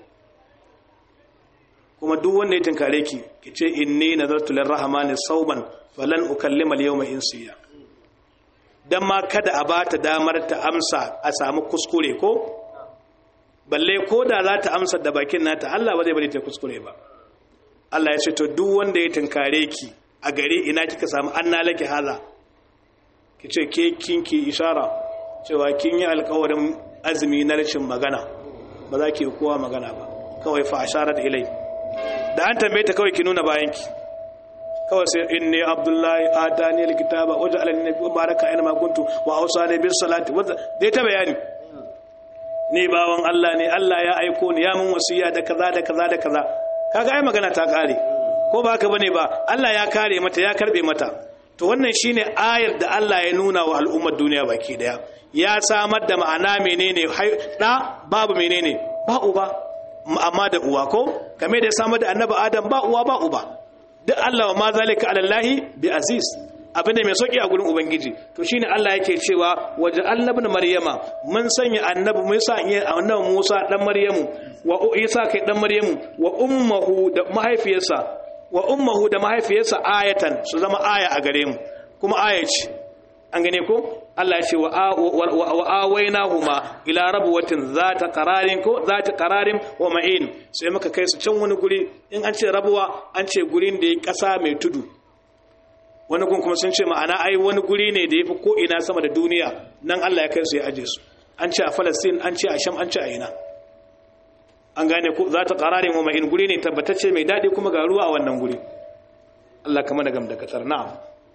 kuma duk wanda ya tinkare ki ki ce inni nazartu lirrahmani sauban falan ukallima al-yawma insiya dan ma kada a bata damar ta amsa a samu kuskure ko balle ko da za ta amsa da bakin nata Allah ba zai bari ta kuskure ba Allah ya ce to duk wanda ya tinkare ki a gare ina kika samu anna laki haza ki ce ke kinki ishara cewa kin yi alkawarin azumi na rashin magana ba za ki kowa magana ba kawai fa asharat ilai da an tambaye ta kawai ki nuna bayanki kawai sai inni abdullahi atani alkitaba wajen alani nabi baraka aina ma kuntu wa awsani bis salati wa dai ta bayani ni bawan Allah ne Allah ya aiko ni ya mun wasiya da kaza da kaza da kaza kaga ai magana ta kare ko ba haka bane ba Allah ya kare mata ya karbe mata to wannan shine ayar da Allah ya nuna wa al'ummar duniya baki daya ya samar da ma'ana menene da babu menene ba uba amma da uwa ko kame da ya samar da annabi adam ba uwa ba uba duk Allah wa ma zalika ala Allah bi aziz abin da mai sauki a gurin ubangiji to shine Allah yake cewa waje annabin maryama mun sanya annabi mun sa annabi Musa dan maryamu wa Isa kai dan maryamu wa ummuhu da mahaifiyarsa wa ummuhu da mahaifiyarsa ayatan su zama aya a gare mu kuma aya ce an gane ko Allah ya ce wa awainahuma ila rabwatin zata qararin ko zata qararin wa ma'in sai muka kai su can wani guri in an ce rabuwa an ce gurin da ya kasa mai tudu wani gun kuma sun ce ma'ana ai wani guri ne da yafi ko ina sama da duniya nan Allah ya kai su ya aje su an ce a Palestine an ce a Sham an ce a ina an gane ko zata qararin wa ma'in guri ne tabbatacce mai dadi kuma ga ruwa a wannan guri Allah kama da gamdakatar na'am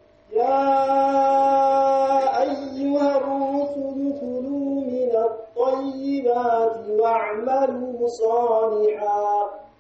يا أيها الرسل كلوا من الطيبات واعملوا صالحا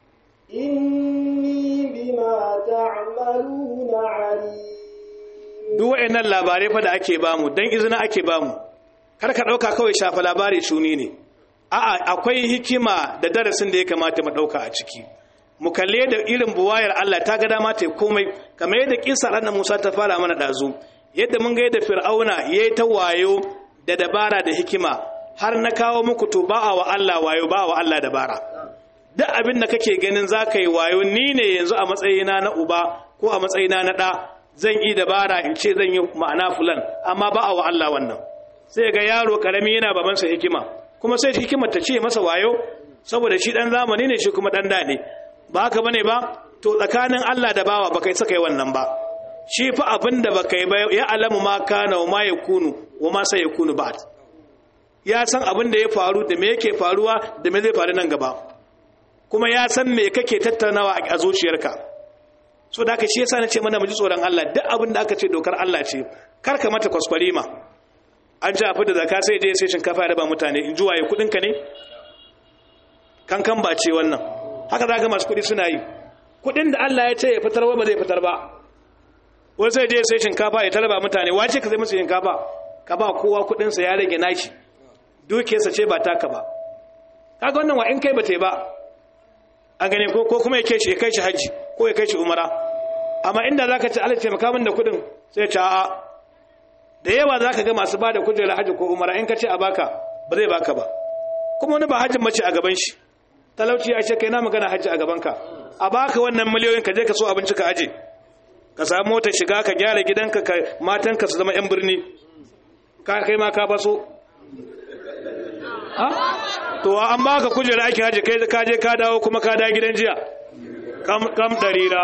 إني بما تعملون عليم duk wa'annan labarai fa da ake bamu dan izina ake bamu kar ka dauka kawai shafa labari shuni ne a'a akwai hikima da darasin da ya kamata mu dauka a ciki mu kalle da irin buwayar Allah ta ga dama ta komai kamar yadda kisa ranar Musa ta fara mana dazu yadda mun ga yadda Fir'auna yayi ta wayo da dabara da hikima har na kawo muku to ba wa Allah wayo ba wa Allah dabara duk abin da kake ganin zaka yi wayo ni ne yanzu a matsayina na uba ko a matsayina na da zan yi dabara in ce zan yi ma'ana fulan amma ba wa Allah wannan sai ga yaro karami yana babansa hikima kuma sai hikimar ta ce masa wayo saboda shi dan zamani ne shi kuma dan da ne ba haka bane ba to tsakanin Allah da bawa baka saka yi wannan ba shi fa abinda baka yi ba ya alamu ma kana wa ma yakunu wa ma sai yakunu ba ya san abin da ya faru da me yake faruwa da me zai faru nan gaba kuma ya san me kake tattaunawa a zuciyarka so da aka shi yasa nace mana mu ji tsoron Allah duk abin da aka ce dokar Allah ce kar ka mata kwaskwari ma an ji afi da zaka sai dai sai shinkafa ya raba mutane in juwaye kudin ka ne kankan ba ce wannan haka za ga masu kudi suna yi kudin da Allah ya ce ya fitar ba zai fitar ba wani sai dai sai shinkafa ya talaba mutane wace ka zai musu shinkafa ka ba kowa kudin sa ya rage nashi dukiyarsa ce ba taka ba kaga wannan wa in kai ba ta ba an gane ko kuma ya kai shi ya kai shi haji ko ya kai shi umara amma inda zaka ce Allah taimaka min da kudin sai ya ce a'a da yawa zaka ga masu bada kujerar haji ko umara in ka ce a baka ba zai baka ba kuma wani ba hajjin mace a gaban shi talauci ya ce kai na magana hajji a gaban ka a baka wannan miliyoyin ka je ka so abinci ka aje ka samu motar shiga ka gyara gidanka ka matanka su zama yan birni ka kai ma ka baso ha to an baka kujera aikin haji kai ka je ka dawo kuma ka dawo gidan jiya kam kam darira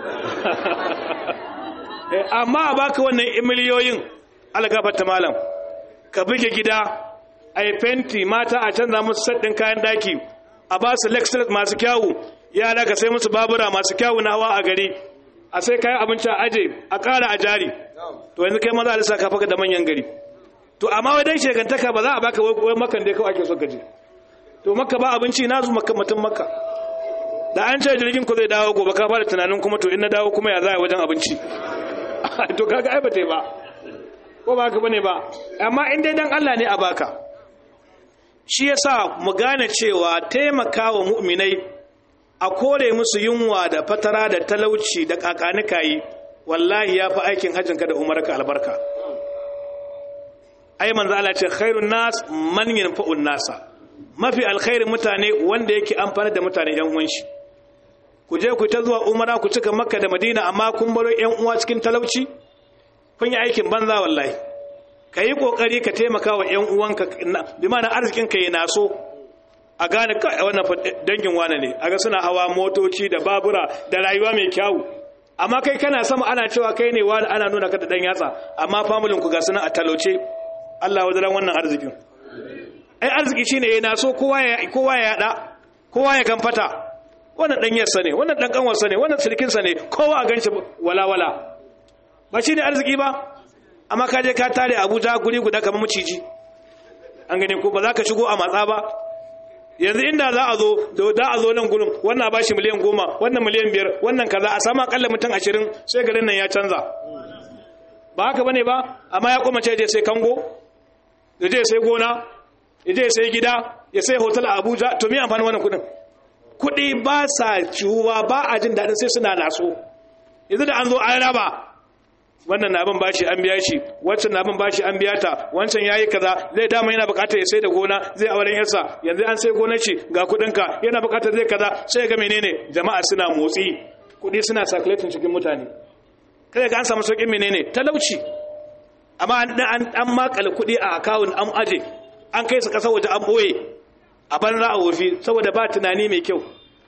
amma a baka wannan miliyoyin algafar ta malam ka buge gida a yi fenti mata a canza musu saddin kayan daki a ba su lexus masu kyawu yara ka sai musu babura masu kyawu na hawa a gari a sai kayan abinci a aje a ƙara a jari to yanzu kai maza a lissa ka faka da manyan gari to amma wadan shekantaka ba za a baka wai makan dai kawai ake so gaji to makka ba abinci na zu makka mutum makka da an ce jirgin ku zai dawo gobe ka fara tunanin kuma to in na dawo kuma ya za a wajen abinci to kaga ai ba ta ba ko ba ka bane ba amma in dai dan Allah ne a baka shi yasa mu gane cewa taimakawa mu'minai a kore musu yunwa da fatara da talauci da kakanikayi wallahi ya fi aikin hajjinka da umarka albarka ai manzo Allah ce khairun nas man yanfa'un nasa mafi alkhairin mutane wanda yake amfana da mutane yan uwan shi ku je ku ta zuwa umara ku cika makka da madina amma kun baro yan uwa cikin talauci kun yi aikin banza wallahi ka yi kokari ka taimaka wa yan uwanka bi ma'ana arzikin ka yana so a gane kai wannan dangin wane ne aga suna hawa motoci da babura da rayuwa mai kyau amma kai kana sama ana cewa kai ne wani ana nuna ka da dan yatsa amma familin ku ga suna a talauce Allah wadaran wannan arzikin ai arziki shine yana so kowa ya kowa ya yada kowa ya kamfata wannan dan yarsa ne wannan dan kanwarsa ne wannan sirkin sa ne kowa a ganshi wala wala ba shine arziki ba amma ka je ka tare Abuja guri guda kamar maciji an gane ko ba za ka shigo a matsa ba yanzu inda za a zo da a zo nan gurin wannan ba shi miliyan goma wannan miliyan biyar wannan kaza a samu akalla mutum ashirin sai garin nan ya canza ba haka bane ba amma ya koma ce je sai kango ya je sai gona ya je sai gida ya sai hotel a abuja to me amfani wannan kudin kudi ba sa ciwuwa ba a jin daɗin sai suna naso yanzu da an zo an raba wannan na bin bashi an biya shi wancan na bin bashi an biya ta wancan yayi kaza zai dama yana bukatar ya sai da gona zai auren yarsa yanzu an sai gonar shi ga kudin ka yana bukatar zai kaza sai ga menene jama'a suna motsi kudi suna circulating cikin mutane kada ga an samu saukin menene talauci amma an an makale kudi a account an aje an kai su kasar waje an boye a banza a wofi saboda ba tunani mai kyau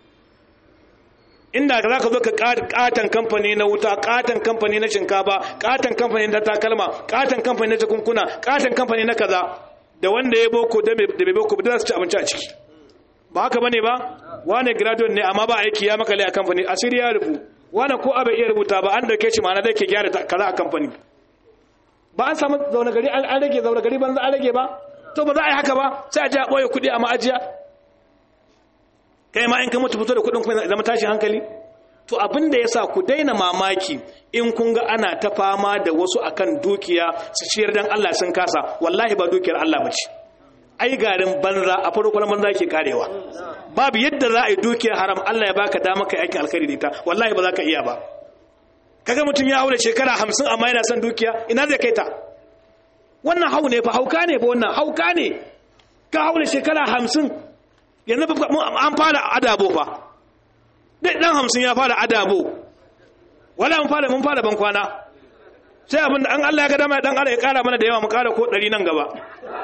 inda za ka zo ka katon kamfani na wuta katon kamfani na shinkafa katon kamfani na takalma katon kamfani na jakunkuna katon kamfani na kaza da wanda ya boko da bai boko da za su ci abinci a ciki ba haka bane ba wane graduate ne amma ba aiki ya makale a kamfani asiri ya rubu wane ko abai iya rubuta ba an dauke shi ma'ana da ke gyara kaza a kamfani ba an samu zaune gari an rage zaune gari banza an rage ba to ba za a yi haka ba sai a ji a ɓoye kuɗi a ma'ajiya kai ma in ka mutu fito da kuɗin kuma zama tashin hankali to abin da ya sa ku daina mamaki in kun ga ana ta fama da wasu akan dukiya su ciyar dan Allah sun kasa wallahi ba dukiyar Allah ba ce ai garin banza a farko na banza ke karewa babu yadda za a yi dukiyar haram Allah ya baka dama kai aikin alkhairi da ita wallahi ba za ka iya ba kaga mutum ya haura shekara hamsin amma yana son dukiya ina zai kai ta wannan hau ne fa hauka ne fa wannan hauka ne ka haura shekara hamsin yanzu an fara adabo fa dai dan hamsin ya fara adabo wala mun fara mun fara ban kwana sai abin da an Allah ya ga dama dan Allah ya kara mana da yawa mu kara ko 100 nan gaba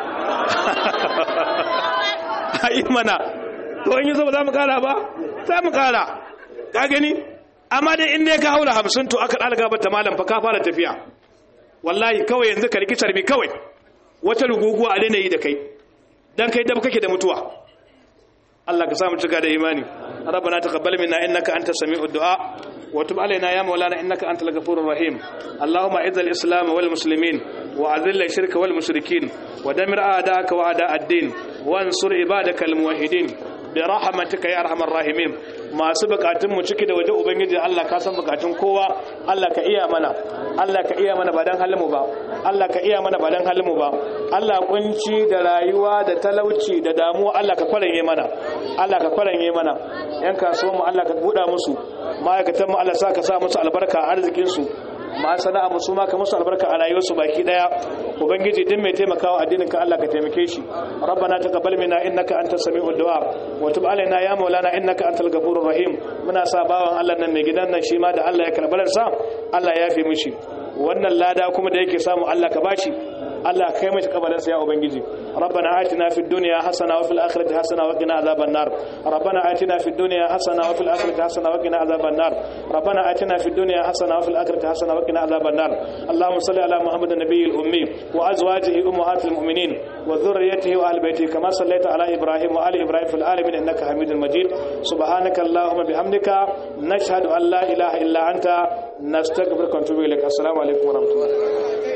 ai mana to in yaso ba za mu kara ba sai mu kara ka gani amma dai in dai ka haula 50 to aka dalga ba ta malam fa ka fara tafiya wallahi kawai yanzu ka rikitar mi kawai wata ruguguwa a daina yi da kai dan kai dab kake da mutuwa Allah ka samu cika da imani ربنا تقبل منا انك انت السميع الدعاء وتب علينا يا مولانا انك انت الغفور الرحيم اللهم اعز الاسلام والمسلمين واذل الشرك والمشركين ودمر اعداءك واعداء الدين وانصر عبادك الموحدين برحمتك يا ارحم الراحمين masu bukatun mu ciki da waje ubangiji Allah ka san bukatun kowa Allah ka iya mana Allah ka iya mana ba dan halin mu ba Allah ka iya mana ba dan halin mu ba Allah kunci da rayuwa da talauci da damuwa Allah ka kwaranye mana Allah ka kwaranye mana yan kasuwan mu Allah ka buɗa musu ma'aikatan mu Allah sa ka sa musu albarka a arzikin su ma sana'a musu ma ka musu albarka a rayuwarsu baki daya ubangiji din mai taimakawa addinin ka Allah ka taimake shi rabbana taqabbal minna innaka antas samiul du'a wa tub alaina ya maulana innaka antal ghafurur rahim muna sa bawan Allah nan mai gidan nan shi ma da Allah ya karbar sa Allah ya yafe mishi wannan lada kuma da yake samu Allah ka bashi Allah kai mai kabarin sa ya ubangiji rabbana atina fid dunya hasana wa fil akhirati hasana wa qina azaban nar rabbana atina fid dunya hasana wa fil akhirati hasana wa qina azaban nar rabbana atina fid dunya hasana wa fil akhirati hasana wa qina azaban nar اللهم صل على محمد النبي الامي وازواجه امهات المؤمنين وذريته واهل بيته كما صليت على ابراهيم وال ابراهيم في العالمين انك حميد مجيد سبحانك اللهم بحمدك نشهد ان لا اله الا انت نستغفرك ونتوب اليك السلام عليكم ورحمه الله